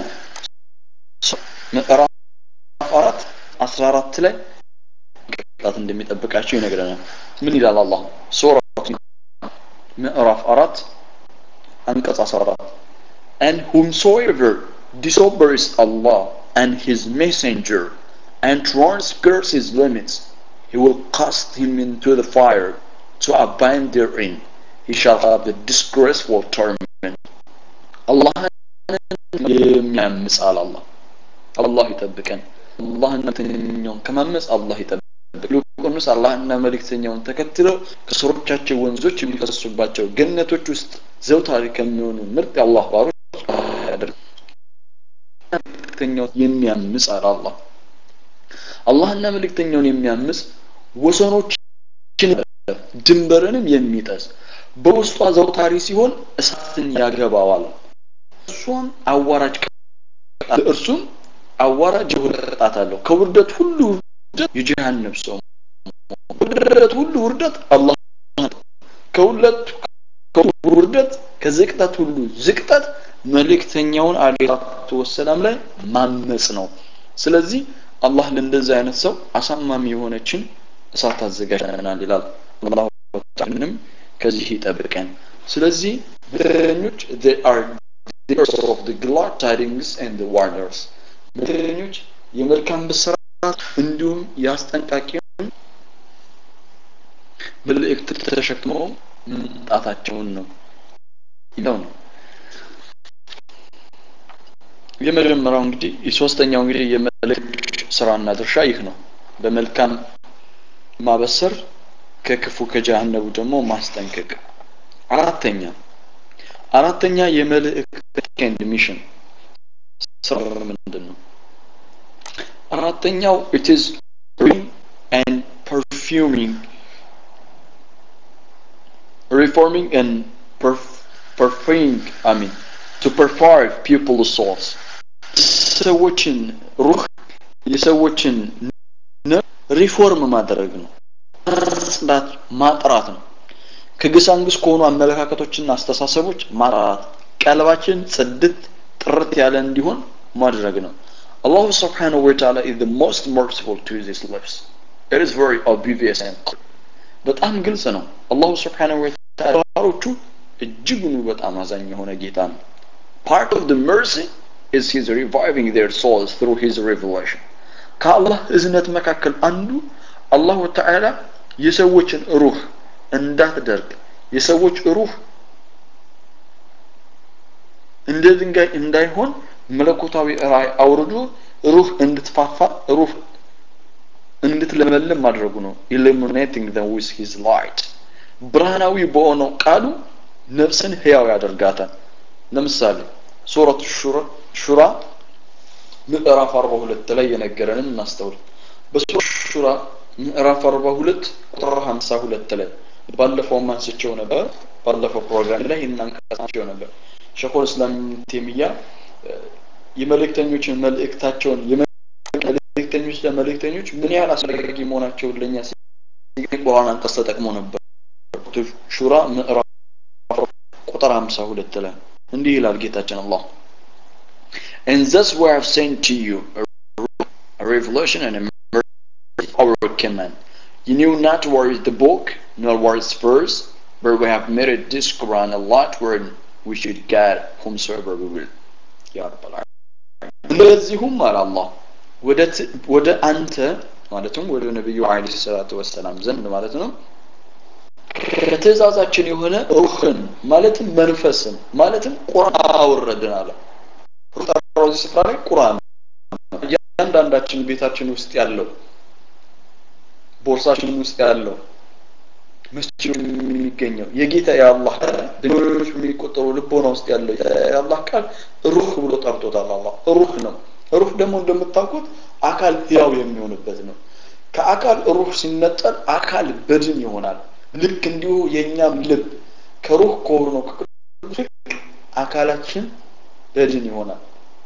Speaker 1: ምዕራፍ አራት አስራ አራት ላይ ቅጣት እንደሚጠብቃቸው ይነግረናል ምን ይላል አላህ ሱራ ምዕራፍ አራት አንቀጽ አስራ አራት and whomsoever disobeys Allah and his messenger and transgress his limits he will cast him into the fire to abide therein he shall have the disgraceful torment Allah የሚያምጽ አለ አላህ አላህ ይጠብቀን አላህና መልእክተኛውን ከማመጽ አላህ ይጠብቅ ይልቁንስ አላህና መልእክተኛውን ተከትለው ከስሮቻቸው ወንዞች የሚፈሱባቸው ገነቶች ውስጥ ዘውታሪ ከሚሆኑ ምርጥ የአላህ ባሮች ያደርግ መልእክተኛው የሚያምጽ አለ አላህ አላህና መልእክተኛውን የሚያምጽ ወሰኖችን ድንበርንም የሚጠስ በውስጧ ዘውታሪ ሲሆን እሳትን ያገባዋል እርሷም አዋራጅ እርሱም አዋራጅ የሆነ ቅጣት አለው ከውርደት ሁሉ ውርደት የጀሃነም ሰው ውርደት ሁሉ ውርደት አላህ ከሁለት ውርደት ከዝቅጠት ሁሉ ዝቅጠት መልእክተኛውን አለይሂ ወሰላም ላይ ማመጽ ነው ስለዚህ አላህ ለእንደዚህ አይነት ሰው አሳማሚ የሆነችን እሳት አዘጋጅተናል ይላል አላህ ተዓላንም ከዚህ ይጠብቀን ስለዚህ መልእክተኞች they are the of the glad tidings and the warners መልእክተኞች የመልካም ብስራት እንዲሁም የአስጠንቃቂውን መልእክት ተሸክመው መምጣታቸውን ነው ይለው ነው የመጀመሪያው እንግዲህ የሶስተኛው እንግዲህ የመልእክቶች ስራና ድርሻ ይህ ነው በመልካም ማበሰር ከክፉ ከጀሃነቡ ደግሞ ማስጠንቀቅ አራተኛ አራተኛ የመልእክት ኤንድ ሚሽን ስራ ምንድን ነው አራተኛው it is and perfuming reforming and perf perfuming I mean to purify people's souls ሰዎችን ሩህ የሰዎችን ሪፎርም ማድረግ ነው ጽዳት ማጥራት ነው ከግሳንግስ ከሆኑ አመለካከቶችና አስተሳሰቦች ማጥራት ቀልባችን ጽድት ጥርት ያለ እንዲሆን ማድረግ ነው Allah subhanahu wa ta'ala is the most merciful to his slaves. It is very obvious and clear. በጣም ግልጽ ነው አላሁ ስብሓንሁ ወተዓላ ባሮቹ እጅጉኑ በጣም አዛኝ የሆነ ጌታ ነው part of the mercy is his reviving their souls through his revelation ከአላህ እዝነት መካከል አንዱ አላሁ ተዓላ የሰዎችን ሩህ እንዳትደርቅ የሰዎች ሩህ እንደ ድንጋይ እንዳይሆን መለኮታዊ ራእይ አውርዶ ሩህ እንድትፋፋ ሩህ እንድትለመልም ማድረጉ ነው illuminating them with his light ብርሃናዊ በሆነው ቃሉ ነፍስን ህያው ያደርጋታል ለምሳሌ ሱረት ሹራ ምዕራፍ 42 ላይ የነገረንን እናስተውል በሱረት ሹራ ምዕራፍ 42 ቁጥር 52 ላይ ባለፈው አንስቼው ነበር ባለፈው ፕሮግራም ላይ እናንቀሳቸው ነበር ሸኾል እስላም ቴሚያ የመልእክተኞችን መልእክታቸውን መልእክተኞች ለመልእክተኞች ምን ያህል አስፈላጊ መሆናቸውን ለኛ ቁርአን አንቀጽ ተጠቅሞ ነበር ሹራ ምዕራፍ ቁጥር 52 ላይ እንዲህ ይላል ጌታችን አላህ And thus we have sent to you a revelation and a mercy of our command. You knew not where is the book, nor where is verse, but we have made it this Quran a lot where we should guide whomsoever we will. Ya Rabbal እንደዚሁም አለ አላህ ወደ አንተ ማለትም ወደ ነቢዩ አለይሂ ሰላቱ ወሰላም ዘንድ ማለት ነው ከትእዛዛችን የሆነ ሩህን ማለትም መንፈስን ማለትም ቁርአን አወረድን አለ ሩህ እዚህ ስፍራ ላይ ቁርአን እያንዳንዳችን ቤታችን ውስጥ ያለው ቦርሳችን ውስጥ ያለው መስጂድ የሚገኘው የጌታ የአላህ ድንጋዮች የሚቆጠሩ ልቦና ውስጥ ያለው የአላህ ቃል ሩህ ብሎ ጠርቶታል አላህ ሩህ ነው ሩህ ደግሞ እንደምታውቁት አካል ህያው የሚሆንበት ነው ከአካል ሩህ ሲነጠል አካል በድን ይሆናል ልክ እንዲሁ የእኛም ልብ ከሩህ ከሆነው አካላችን በድን ይሆናል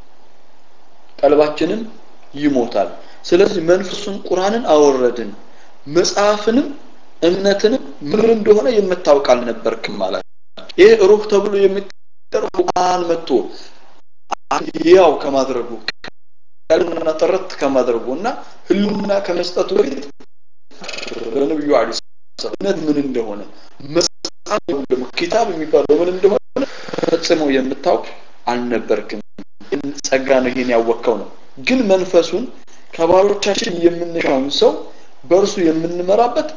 Speaker 1: ቀልባችንም ይሞታል ስለዚህ መንፈሱን ቁርአንን አወረድን መጽሐፍንም እምነትንም ምን እንደሆነ የምታውቅ አልነበርክም ማለት ይህ ሩህ ተብሎ የሚጠራው ቁርአን መጥቶ ያው ከማድረጉ ቀልብና ጥርት ከማድረጉ እና ህልውና ከመስጠቱ በፊት በነብዩ አለይሂ እምነት ምን እንደሆነ መጽሐፍ ደግሞ ኪታብ የሚባለው ምን እንደሆነ ፈጽሞ የምታውቅ አልነበርክም ጸጋ ነው ይሄን ያወቀው ነው ግን መንፈሱን ከባሮቻችን የምንሻውን ሰው በእርሱ የምንመራበት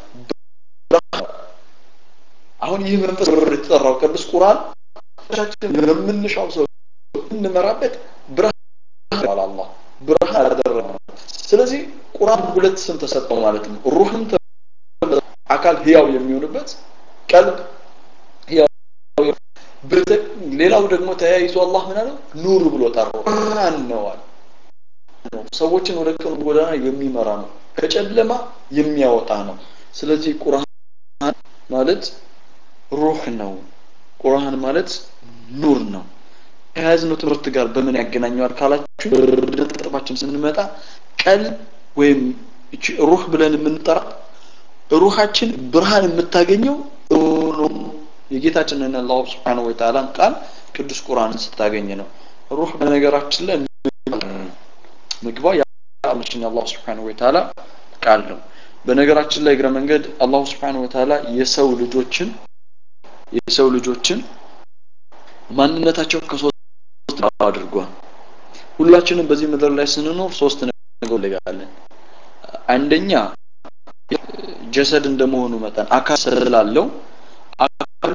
Speaker 1: አሁን ይህ መንፈስ የተጠራው ቅዱስ ቁርአን ቻችን የምንሻው ሰው የምንመራበት ብርሃን አላህ ብርሃን አደረገ ስለዚህ ቁርአን ሁለት ስም ተሰጠው ማለት ነው ሩህም አካል ህያው የሚሆንበት ቀልብ ሌላው ደግሞ ተያይዞ አላህ ምን አለው ኑር ብሎ ጠራው ብርሃን ነው አለ ሰዎችን ወደ ቀኑ ጎዳና የሚመራ ነው ከጨለማ የሚያወጣ ነው ስለዚህ ቁርአን ማለት ሩህ ነው ቁርአን ማለት ኑር ነው ከያዝነው ትምህርት ጋር በምን ያገናኘዋል ካላችሁ ነጥባችን ስንመጣ ቀልብ ወይም ሩህ ብለን የምንጠራ ሩሃችን ብርሃን የምታገኘው የጌታችንን አላህ Subhanahu Wa Ta'ala ቃል ቅዱስ ቁርአንን ስታገኝ ነው ሩህ በነገራችን ላይ ምግባ የአላችን አላህ Subhanahu Wa Ta'ala ቃል ነው በነገራችን ላይ እግረ መንገድ አላህ Subhanahu Wa Ta'ala የሰው ልጆችን የሰው ልጆችን ማንነታቸው ከሶስት አድርጓል ሁላችንም በዚህ ምድር ላይ ስንኖር ሶስት ነገር እንለያለን አንደኛ ጀሰድ እንደመሆኑ መጠን አካል ስላለው አካል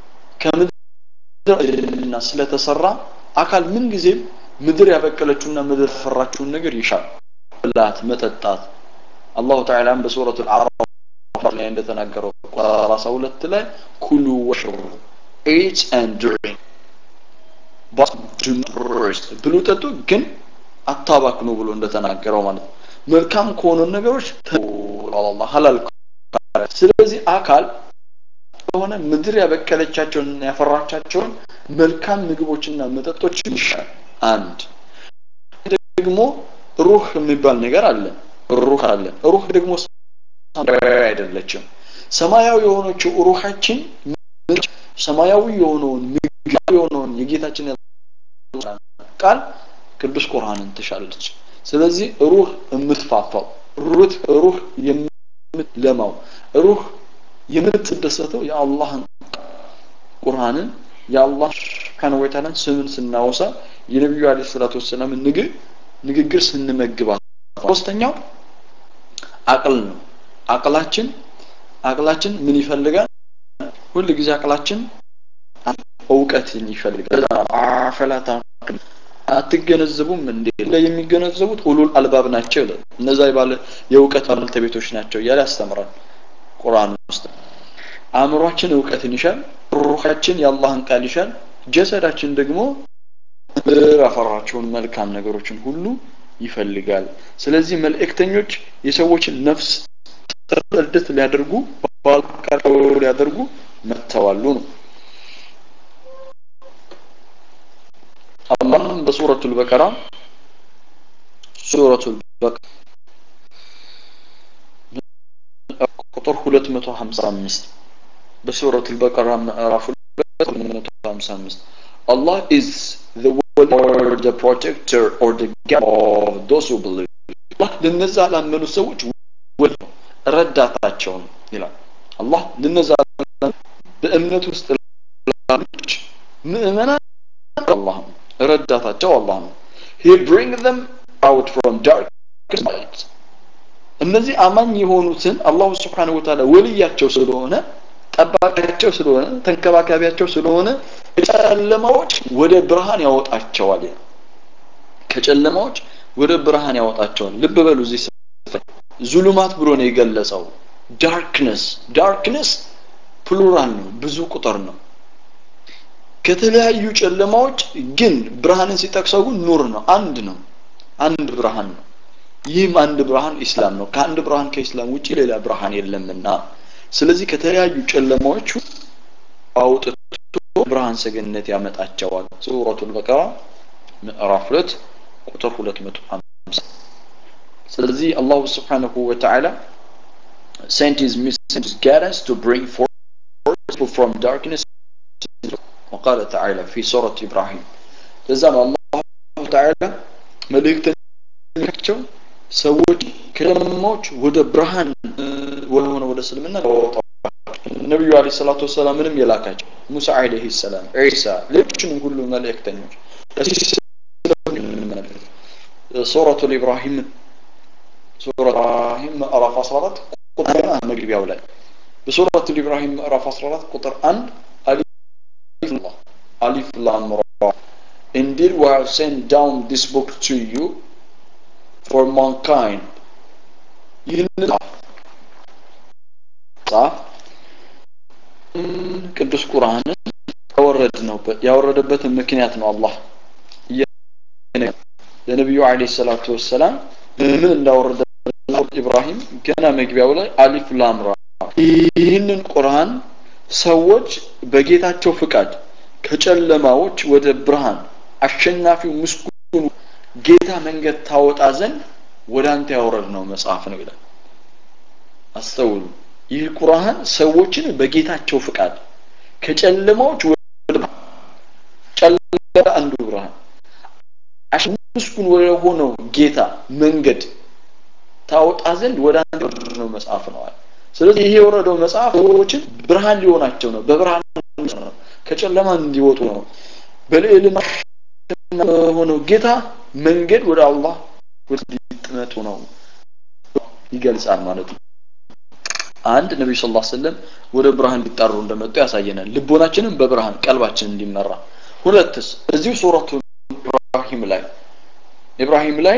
Speaker 1: ከምድርና ስለተሰራ አካል ምን ጊዜም ምድር ያበቀለችውና ምድር ፈራችውን ነገር ይሻል ብላት መጠጣት አላሁ ተዓላም በሱረቱ አዕራፍ ላይ እንደተናገረው ቁጥር 32 ላይ ኩሉ ወሽሩ eat and drink but do not rest ብሉ ጠጡ ግን አታባክኑ ብሎ እንደተናገረው ማለት ነው መልካም ከሆኑ ነገሮች አላህ ሐላል ስለዚህ አካል ከሆነ ምድር ያበቀለቻቸውን ያፈራቻቸውን መልካም ምግቦችና መጠጦች ይሻል አንድ ደግሞ ሩህ የሚባል ነገር አለ ሩህ አለ ሩህ ደግሞ አይደለችም ሰማያዊ የሆነችው ሩሃችን ሰማያዊ የሆነውን ምግብ የሆነውን የጌታችን ቃል ቅዱስ ቁርአንን ትሻለች ስለዚህ ሩህ የምትፋፋው ሩህ ሩህ የምትለማው ሩህ የምትደሰተው የአላህን ቁርአንን የአላህ ስብሓን ወተዓላን ስምን ስናወሳ የነቢዩ አለ ሰላቱ ወሰላም ንግግር ንግግር ስንመግባት ሶስተኛው አቅል ነው አቅላችን አቅላችን ምን ይፈልጋል ሁል ጊዜ አቅላችን እውቀትን ይፈልጋል አፈላታ አትገነዘቡም እንዴ የሚገነዘቡት ኡሉል አልባብ ናቸው ይላል እነዛ ባለ የእውቀት ባለቤቶች ናቸው እያለ ያስተምራል ቁርአን ውስጥ አእምሯችን እውቀትን ይሻል ሩሃችን የአላህን ቃል ይሻል ጀሰዳችን ደግሞ ያፈራቸውን መልካም ነገሮችን ሁሉ ይፈልጋል ስለዚህ መልእክተኞች የሰዎችን ነፍስ ተርደት ሊያደርጉ ባልቃቸው ሊያደርጉ መጥተዋሉ ነው አላህም በሱረቱ ልበቀራ ሱረቱ ልበቀራ ቁጥር 255 በሱረቱ ልበቀራ ምዕራፍ 255 Allah is the one or the protector or the guide of those who believe አላህ ለነዛ ላመኑ ሰዎች ወል ረዳታቸው ነው ይላል አላህ ለነዛ በእምነት ውስጥ ላሉች ምእመናን አላህ ነው ረዳታቸው አላህ ነው he bring them out from darkness light እነዚህ አማኝ የሆኑትን አላሁ ስብሓንሁ ወተዓላ ወልያቸው ስለሆነ ጠባቂያቸው ስለሆነ ተንከባካቢያቸው ስለሆነ ከጨለማዎች ወደ ብርሃን ያወጣቸዋል ከጨለማዎች ወደ ብርሃን ያወጣቸዋል ልብ በሉ እዚህ ዙሉማት ብሎ ነው የገለጸው ዳርክነስ ዳርክነስ ፕሉራል ነው ብዙ ቁጥር ነው ከተለያዩ ጨለማዎች ግን ብርሃንን ሲጠቅሰው ግን ኑር ነው አንድ ነው አንድ ብርሃን ነው ይህም አንድ ብርሃን ኢስላም ነው ከአንድ ብርሃን ከኢስላም ውጭ ሌላ ብርሃን የለምና ስለዚህ ከተለያዩ ጨለማዎች አውጥቶ ብርሃን ሰገነት ያመጣቸዋል ሱረቱል በቀራ ምዕራፍ 2 ቁጥር 250 ስለዚህ አላሁ ስብሓንሁ ወተዓላ sent his messengers guidance to bring forth people from darkness وقال تعالى في سورة إبراهيم لزام الله تعالى መልእክተኛቸው ሰዎች ከጨለማዎች ወደ ብርሃን ወደሆነ ወደ እስልምና ነቢዩ አለ ሰላቱ ወሰላም ምንም የላካቸው ሙሳ አለህ ሰላም ዒሳ ሌሎችንም ሁሉ መልእክተኞች ሱረቱ ኢብራሂም ሱረቱ ኢብራሂም ምዕራፍ 14 ቁጥር መግቢያው ላይ በሱረቱ ኢብራሂም ምዕራፍ 14 ቁጥር 1 አሊፍ አሊፍ ላም ራ Indeed, we have sent down this book to you for mankind. ይህንን ጻፍ ቅዱስ ቁርአንን ያወረድ ነው ያወረደበትን ምክንያት ነው አላህ ለነቢዩ አለ ሰላቱ ወሰላም ምን እንዳወረደ ኢብራሂም ገና መግቢያው ላይ አሊፍ ላምራ ይህንን ቁርአን ሰዎች በጌታቸው ፍቃድ ከጨለማዎች ወደ ብርሃን አሸናፊው ምስጉኑ ጌታ መንገድ ታወጣ ዘንድ ወደ አንተ ያወረድ ነው መጽሐፍ ነው ይላል አስተውሉ ይህ ቁርአን ሰዎችን በጌታቸው ፍቃድ ከጨለማዎች ወደ ጨለማ አንዱ ብርሃን ምስጉን ወደ ሆነው ጌታ መንገድ ታወጣ ዘንድ ወደ አንተ ያወረድ ነው መጽሐፍ ነው ስለዚህ ይሄ የወረደው መጽሐፍ ሰዎችን ብርሃን ሊሆናቸው ነው በብርሃን ነው ከጨለማ እንዲወጡ ነው በልዕልና ሆነው ጌታ መንገድ ወደ አላህ ወደ ሊጥመጡ ነው ይገልጻል ማለት ነው አንድ ነቢዩ ስ ላ ስለም ወደ ብርሃን ሊጣሩ እንደመጡ ያሳየናል ልቦናችንም በብርሃን ቀልባችን እንዲመራ ሁለትስ እዚሁ ሱረቱ ኢብራሂም ላይ ኢብራሂም ላይ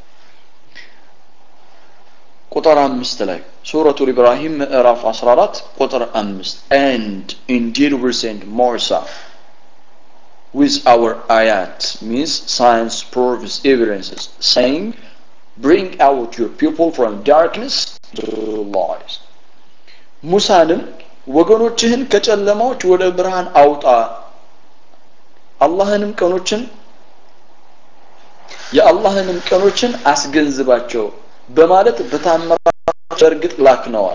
Speaker 1: ቁጥር አምስት ላይ ሱረቱ ኢብራሂም ምዕራፍ 14 ቁጥር አምስት and indeed we send Musa with our ayat means science proves evidences saying bring out your people from darkness to light ሙሳንም ወገኖችህን ከጨለማዎች ወደ ብርሃን አውጣ አላህንም ቀኖችን የአላህንም ቀኖችን አስገንዝባቸው በማለት በታምራት በእርግጥ ላክነዋል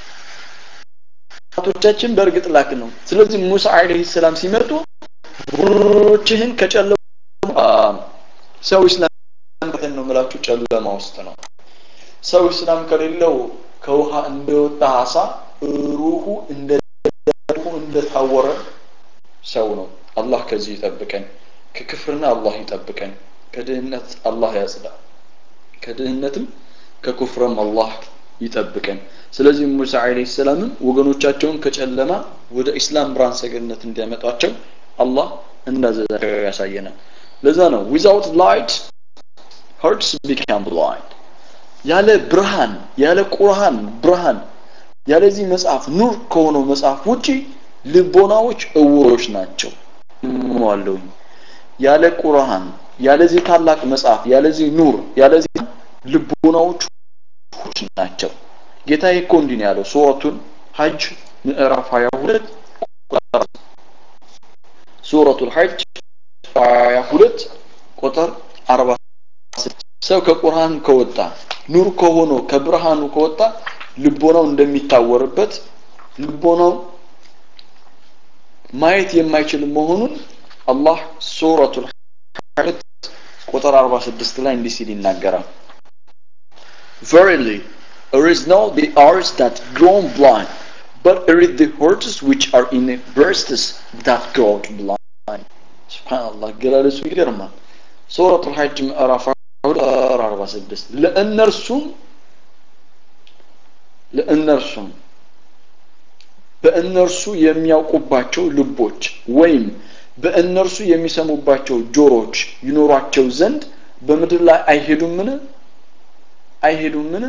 Speaker 1: ቶቻችን በእርግጥ ላክ ነው ስለዚህ ሙሳ አለይሂ ሰላም ሲመጡ ወገኖችህን ከጨለማ ሰው ኢስላም ነው ምላችሁ ጨለማ ውስጥ ነው ሰው ኢስላም ከሌለው ከውሃ እንደወጣ አሳ ሩሁ እንደ እንደታወረ ሰው ነው አላህ ከዚህ ይጠብቀን ከክፍርና አላህ ይጠብቀን ከድህነት አላህ ያጽዳ ከድህነትም ከኩፍርም አላህ ይጠብቀን ስለዚህ ሙሳ አለይሂ ሰላምም ወገኖቻቸውን ከጨለማ ወደ ኢስላም ብርሃን ሰገነት እንዲያመጧቸው አላህ እንዳዘዛቸው ያሳየናል ለዛ ነው ዊዛውት ላይት hearts become blind ያለ ብርሃን ያለ ቁርአን ብርሃን ያለዚህ መጽሐፍ ኑር ከሆነው መጽሐፍ ውጪ ልቦናዎች እውሮች ናቸው ዋለሁኝ ያለ ቁርአን ያለዚህ ታላቅ መጽሐፍ ያለዚህ ኑር ያለዚህ ልቦናዎች ናቸው ጌታ እኮ እንዲህ ነው ያለው ሱረቱን ሐጅ ምዕራፍ 22 ሱረቱል ሐጅ 22 ቁጥር 46 ሰው ከቁርአን ከወጣ ኑር ከሆኖ ከብርሃኑ ከወጣ ልቦናው እንደሚታወርበት ልቦናው ማየት የማይችል መሆኑን አላህ ሱረቱል ሐጅ ቁጥር 46 ላይ እንዲህ ሲል ይናገራል Verily, there is no the eyes that grow blind, but it is the hearts which are in the breasts that grow blind. Subhanallah, ገላለሱ ይገርማል። ሱረቱል ሐጅ ምዕራፍ 46 ለእነርሱም ለእነርሱም በእነርሱ የሚያውቁባቸው ልቦች ወይም በእነርሱ የሚሰሙባቸው ጆሮች ይኖሯቸው ዘንድ በምድር ላይ አይሄዱምን አይሄዱምን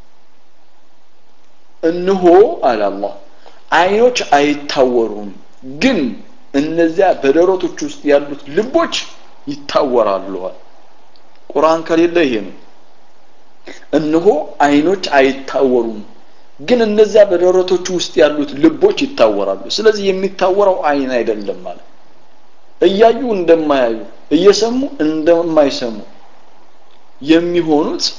Speaker 1: እንሆ አለ አላህ አይኖች አይታወሩም ግን እነዚያ በደረቶች ውስጥ ያሉት ልቦች ይታወራሉ ቁርአን ከሌለ ይሄ ነው እነሆ አይኖች አይታወሩም ግን እነዚያ በደረቶቹ ውስጥ ያሉት ልቦች ይታወራሉ ስለዚህ የሚታወረው አይን አይደለም ማለት እያዩ እንደማያዩ እየሰሙ እንደማይሰሙ የሚሆኑት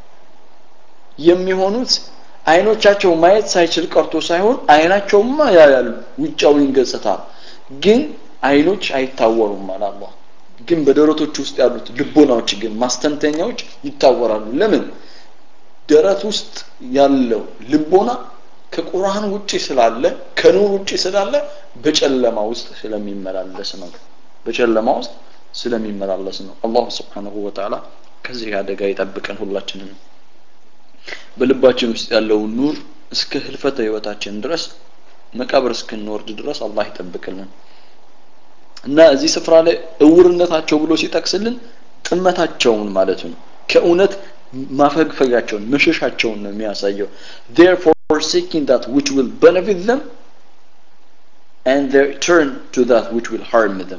Speaker 1: የሚሆኑት አይኖቻቸው ማየት ሳይችል ቀርቶ ሳይሆን አይናቸውማ ያያሉ ውጫዊን ገጽታ ግን አይኖች አይታወሩም ማለት አላህ ግን በደረቶች ውስጥ ያሉት ልቦናዎች ግን ማስተንተኛዎች ይታወራሉ ለምን ደረት ውስጥ ያለው ልቦና ከቁርአን ውጪ ስላለ ከኑር ውጪ ስላለ በጨለማ ውስጥ ስለሚመላለስ ነው በጨለማ ውስጥ ስለሚመላለስ ነው አላሁ ስብሓንሁ ወተዓላ ከዚህ አደጋ ይጠብቀን ሁላችንን በልባችን ውስጥ ያለውን ኑር እስከ ህልፈተ ህይወታችን ድረስ መቃብር እስክንወርድ ድረስ አላህ ይጠብቅልን እና እዚህ ስፍራ ላይ እውርነታቸው ብሎ ሲጠቅስልን ጥመታቸውን ማለት ነው ከእውነት ማፈግፈጋቸውን መሸሻቸውን ነው የሚያሳየው therefore seeking that which will benefit them and they turn to that which will harm them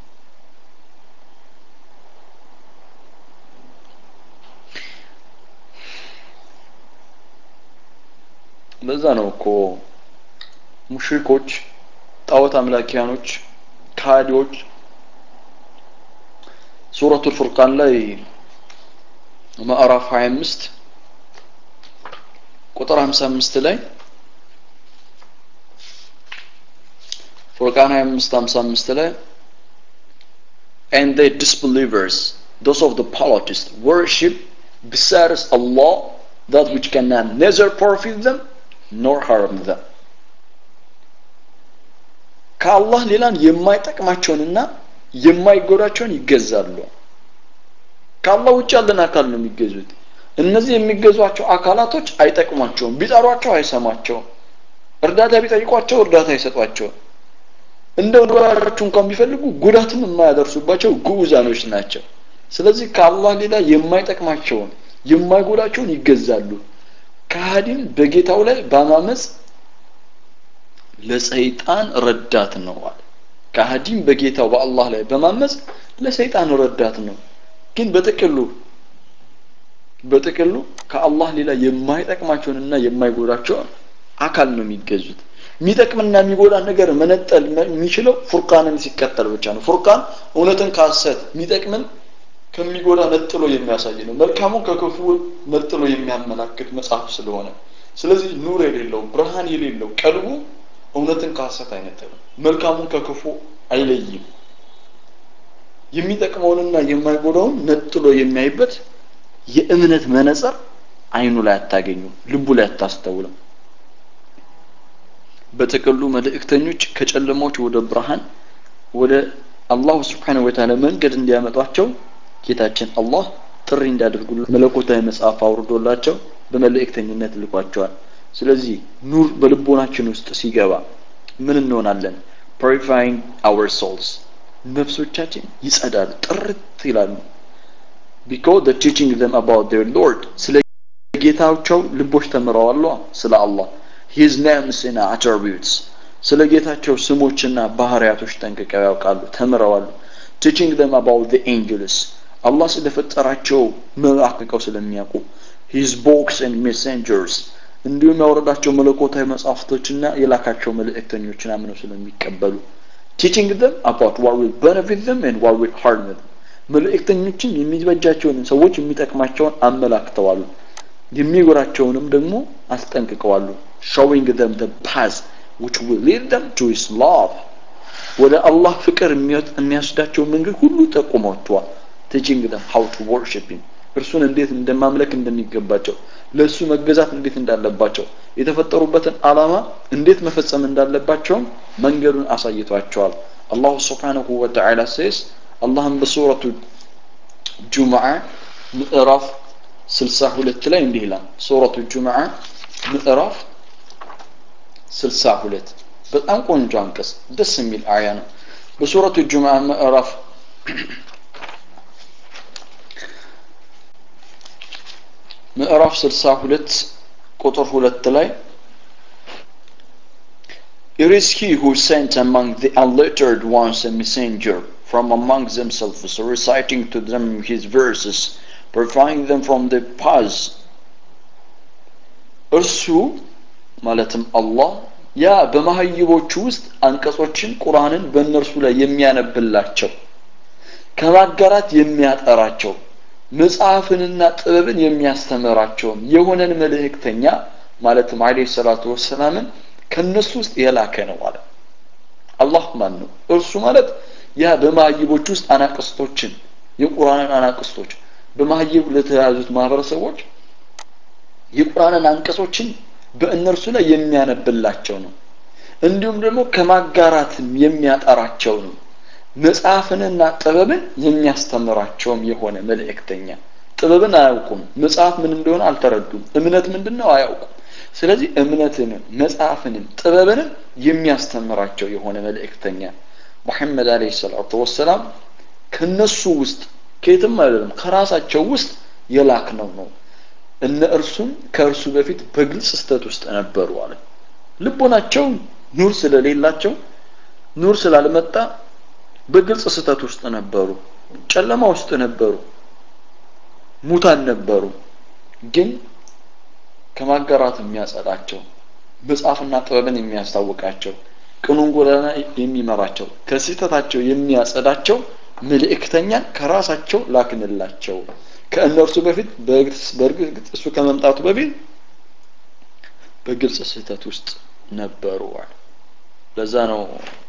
Speaker 1: ለዛ ነው እኮ ሙሽሪኮች ጣዖት አምላኪያኖች ካዲዎች ሱረቱል ፉርቃን ላይ ምዕራፍ 25 ቁጥር 55 ላይ ፉርቃን 25 55 ላይ and the disbelievers those of the polytheists worship besides Allah that which cannot neither profit them nor harm them ከአላህ ሌላን የማይጠቅማቸውንና የማይጎዳቸውን ይገዛሉ ከአላህ ውጭ ያለን አካል ነው የሚገዙት እነዚህ የሚገዟቸው አካላቶች አይጠቅሟቸውም ቢጠሯቸው አይሰማቸውም እርዳታ ቢጠይቋቸው እርዳታ አይሰጧቸውም እንደ ወዳቸው እንኳን ቢፈልጉ ጉዳትም የማያደርሱባቸው ጉዑዛኖች ናቸው ስለዚህ ከአላህ ሌላ የማይጠቅማቸውን የማይጎዳቸውን ይገዛሉ ከሃዲም በጌታው ላይ በማመፅ ለሰይጣን ረዳት ነው አለ ከሃዲም በጌታው በአላህ ላይ በማመፅ ለሰይጣን ረዳት ነው ግን በጥቅሉ በጥቅሉ ከአላህ ሌላ የማይጠቅማቸውንና የማይጎዳቸውን አካል ነው የሚገዙት የሚጠቅምና የሚጎዳ ነገር መነጠል የሚችለው ፉርቃንን ሲከተል ብቻ ነው ፉርቃን እውነትን ከሐሰት የሚጠቅምን ከሚጎዳ ነጥሎ የሚያሳይ ነው መልካሙን ከክፉ ነጥሎ የሚያመላክት መጽሐፍ ስለሆነ ስለዚህ ኑር የሌለው ብርሃን የሌለው ቀልቡ እውነትን ከሐሰት አይነጥልም መልካሙን ከክፉ አይለይም የሚጠቅመውንና የማይጎዳውን ነጥሎ የሚያይበት የእምነት መነጽር አይኑ ላይ አታገኙም ልቡ ላይ አታስተውልም በጥቅሉ መልእክተኞች ከጨለማዎች ወደ ብርሃን ወደ አላሁ ስብሓነሁ ወተዓላ መንገድ እንዲያመጧቸው ጌታችን አላህ ጥሪ እንዲያደርጉ መለኮታዊ መጽሐፍ አውርዶላቸው በመልእክተኝነት ልኳቸዋል ስለዚህ ኑር በልቦናችን ውስጥ ሲገባ ምን እንሆናለን purifying our souls ነፍሶቻችን ይጸዳሉ ጥርት ይላሉ because the teaching them about their lord ስለ ጌታቸው ልቦች ተምረዋል ስለ አላህ his names and attributes ስለ ጌታቸው ስሞችና ባህሪያቶች ጠንቅቀው ያውቃሉ ተምረዋሉ teaching them about the angels አላህ ስለፈጠራቸው መላክቀው ስለሚያውቁ his books and messengers እንዲሁም ያወረዳቸው መለኮታዊ መጽሐፍቶችና የላካቸው መልእክተኞችን አምነው ስለሚቀበሉ teaching them about what will benefit them and what will harm them መልእክተኞችን የሚበጃቸውን ሰዎች የሚጠቅማቸውን አመላክተዋሉ የሚጎራቸውንም ደግሞ አስጠንቅቀዋሉ showing them the path which will lead them to his love ወደ አላህ ፍቅር የሚያስዳቸው መንገድ ሁሉ ጠቁሟቸዋል teaching them how to worship him እርሱን እንዴት እንደማምለክ እንደሚገባቸው ለእሱ መገዛት እንዴት እንዳለባቸው የተፈጠሩበትን አላማ እንዴት መፈጸም እንዳለባቸውም መንገዱን አሳይቷቸዋል አላሁ ስብሓንሁ ወተዓላ ሴስ አላህም በሱረቱ ጁምዓ ምዕራፍ 62 ላይ እንዲህ ይላል ሱረቱ ጁምዓ ምዕራፍ 62 በጣም ቆንጆ አንቀጽ ደስ የሚል አያ ነው በሱረቱ ጁምዓ ምዕራፍ ምዕራፍ 62 ቁጥር 2 ላይ It is he who sent among the unlettered ones a messenger from among themselves, reciting to them his verses, purifying them from the paths. እርሱ ማለትም አላህ ያ በማህይቦቹ ውስጥ አንቀጾችን ቁርአንን በእነርሱ ላይ የሚያነብላቸው ከማጋራት የሚያጠራቸው መጽሐፍንና ጥበብን የሚያስተምራቸውም የሆነን መልእክተኛ ማለትም አለይሂ ሰላቱ ወሰላምን ከነሱ ውስጥ የላከ ነው አለ አላህ ማን ነው እርሱ ማለት ያ በማህይቦች ውስጥ አናቅስቶችን የቁርአንን አናቅስቶች በማህይብ ለተያዙት ማህበረሰቦች የቁርአንን አንቀጾችን በእነርሱ ላይ የሚያነብላቸው ነው እንዲሁም ደግሞ ከማጋራትም የሚያጠራቸው ነው መጽሐፍንና ጥበብን የሚያስተምራቸውም የሆነ መልእክተኛ ጥበብን አያውቁም መጽሐፍ ምን እንደሆነ አልተረዱም እምነት ምንድን ነው አያውቁም ስለዚህ እምነትንም መጽሐፍንም ጥበብንም የሚያስተምራቸው የሆነ መልእክተኛ ሙሐመድ አለይሂ ሰላቱ ወሰላም ከነሱ ውስጥ ከየትም አይደለም ከራሳቸው ውስጥ የላክ ነው ነው እነ እርሱም ከእርሱ በፊት በግልጽ ስተት ውስጥ ነበሩ አለ ልቦናቸው ኑር ስለሌላቸው ኑር ስላልመጣ በግልጽ ስተት ውስጥ ነበሩ ጨለማ ውስጥ ነበሩ ሙታን ነበሩ ግን ከማጋራት የሚያጸዳቸው መጽሐፍና ጥበብን የሚያስታውቃቸው ቅኑን ጎዳና የሚመራቸው ከስህተታቸው የሚያጸዳቸው መልእክተኛን ከራሳቸው ላክንላቸው ከእነርሱ በፊት በእርግጥ እሱ ከመምጣቱ በፊት በግልጽ ስህተት ውስጥ ነበሩ ለዛ ነው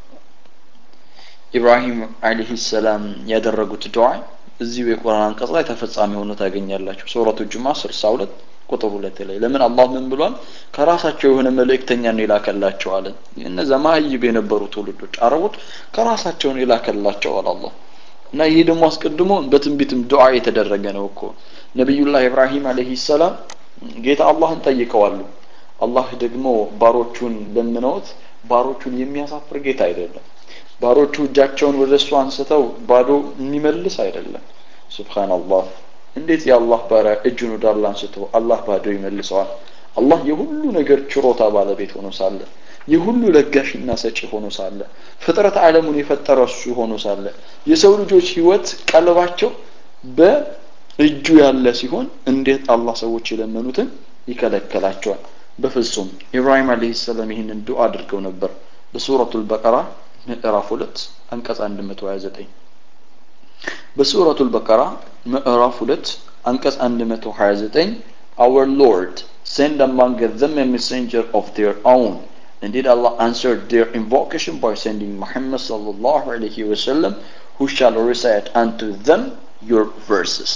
Speaker 1: ኢብራሂም አለይሂ ሰላም ያደረጉት ዱዓ እዚሁ የቁርአን አንቀጽ ላይ ተፈጻሚ ሆኖ ታገኛላችሁ ሱረቱ ጁማ 62 ቁጥር ሁለት ላይ ለምን አላህ ምን ብሏል ከራሳቸው የሆነ መልእክተኛ ነው የላከላቸው አለ እነዛ ማህይብ የነበሩ ትውልዶች አረቦች ከራሳቸው ነው የላከላቸው አለ አላህ እና ይህ ደግሞ አስቀድሞ በትንቢትም ዱዓ የተደረገ ነው እኮ ነቢዩላህ ኢብራሂም አለይሂ ሰላም ጌታ አላህን ጠይቀዋሉ አላህ ደግሞ ባሮቹን ለምነውት ባሮቹን የሚያሳፍር ጌታ አይደለም ባሮቹ እጃቸውን ወደ እሱ አንስተው ባዶ የሚመልስ አይደለም ሱብሃንአላህ እንዴት የአላህ ባሪያ እጁን ወደ አላህ አንስቶ አላህ ባዶ ይመልሰዋል አላህ የሁሉ ነገር ችሮታ ባለቤት ሆኖ ሳለ የሁሉ ለጋሽና ሰጪ ሆኖ ሳለ ፍጥረት ዓለሙን የፈጠረ እሱ ሆኖ ሳለ የሰው ልጆች ህይወት ቀልባቸው በእጁ ያለ ሲሆን እንዴት አላህ ሰዎች የለመኑትን ይከለከላቸዋል በፍጹም ኢብራሂም አለይሂ ሰላም ይህንን ዱዓ አድርገው ነበር በሱረቱል በቀራ ምዕራፍ 2 አንቀጽ 129 በሱረቱል በቀራ ምዕራፍ 2 አንቀጽ 129 our lord send among them a messenger of their own Indeed, Allah answered their invocation by sending Muhammad sallallahu alaihi wasallam, who shall recite unto them your verses.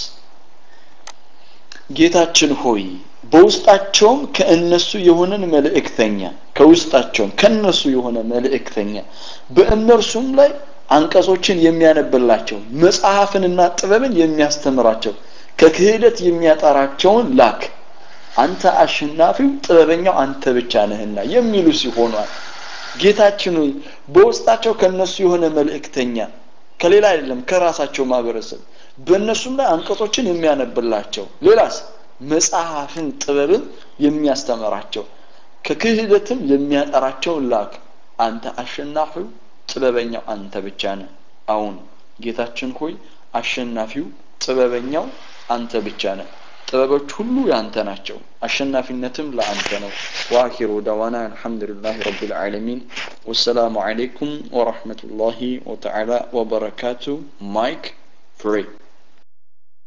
Speaker 1: ጌታችን ሆይ በውስጣቸውም ከእነሱ የሆነን መልእክተኛ ከውስጣቸውም ከእነሱ የሆነ መልእክተኛ በእነርሱም ላይ አንቀጾችን የሚያነብላቸው መጽሐፍንና ጥበብን የሚያስተምራቸው ከክህደት የሚያጠራቸውን ላክ አንተ አሸናፊው ጥበበኛው አንተ ብቻ ነህና የሚሉ ሲሆኗል ጌታችን ሆይ በውስጣቸው ከነሱ የሆነ መልእክተኛ ከሌላ አይደለም ከራሳቸው ማህበረሰብ በእነሱም ላይ አንቀጾችን የሚያነብላቸው ሌላስ መጽሐፍን ጥበብን የሚያስተምራቸው ከክህደትም የሚያጠራቸው ላክ አንተ አሸናፊው ጥበበኛው አንተ ብቻ ነህ አሁን ጌታችን ሆይ አሸናፊው ጥበበኛው አንተ ብቻ ነህ ጥበቦች ሁሉ ያንተ ናቸው አሸናፊነትም ለአንተ ነው ዋኪሩ ደዋና አልሐምዱሊላህ ረቢል ዓለሚን ወሰላሙ ዓለይኩም ወረሕመቱላሂ ወተዓላ ወበረካቱ ማይክ ፍሬ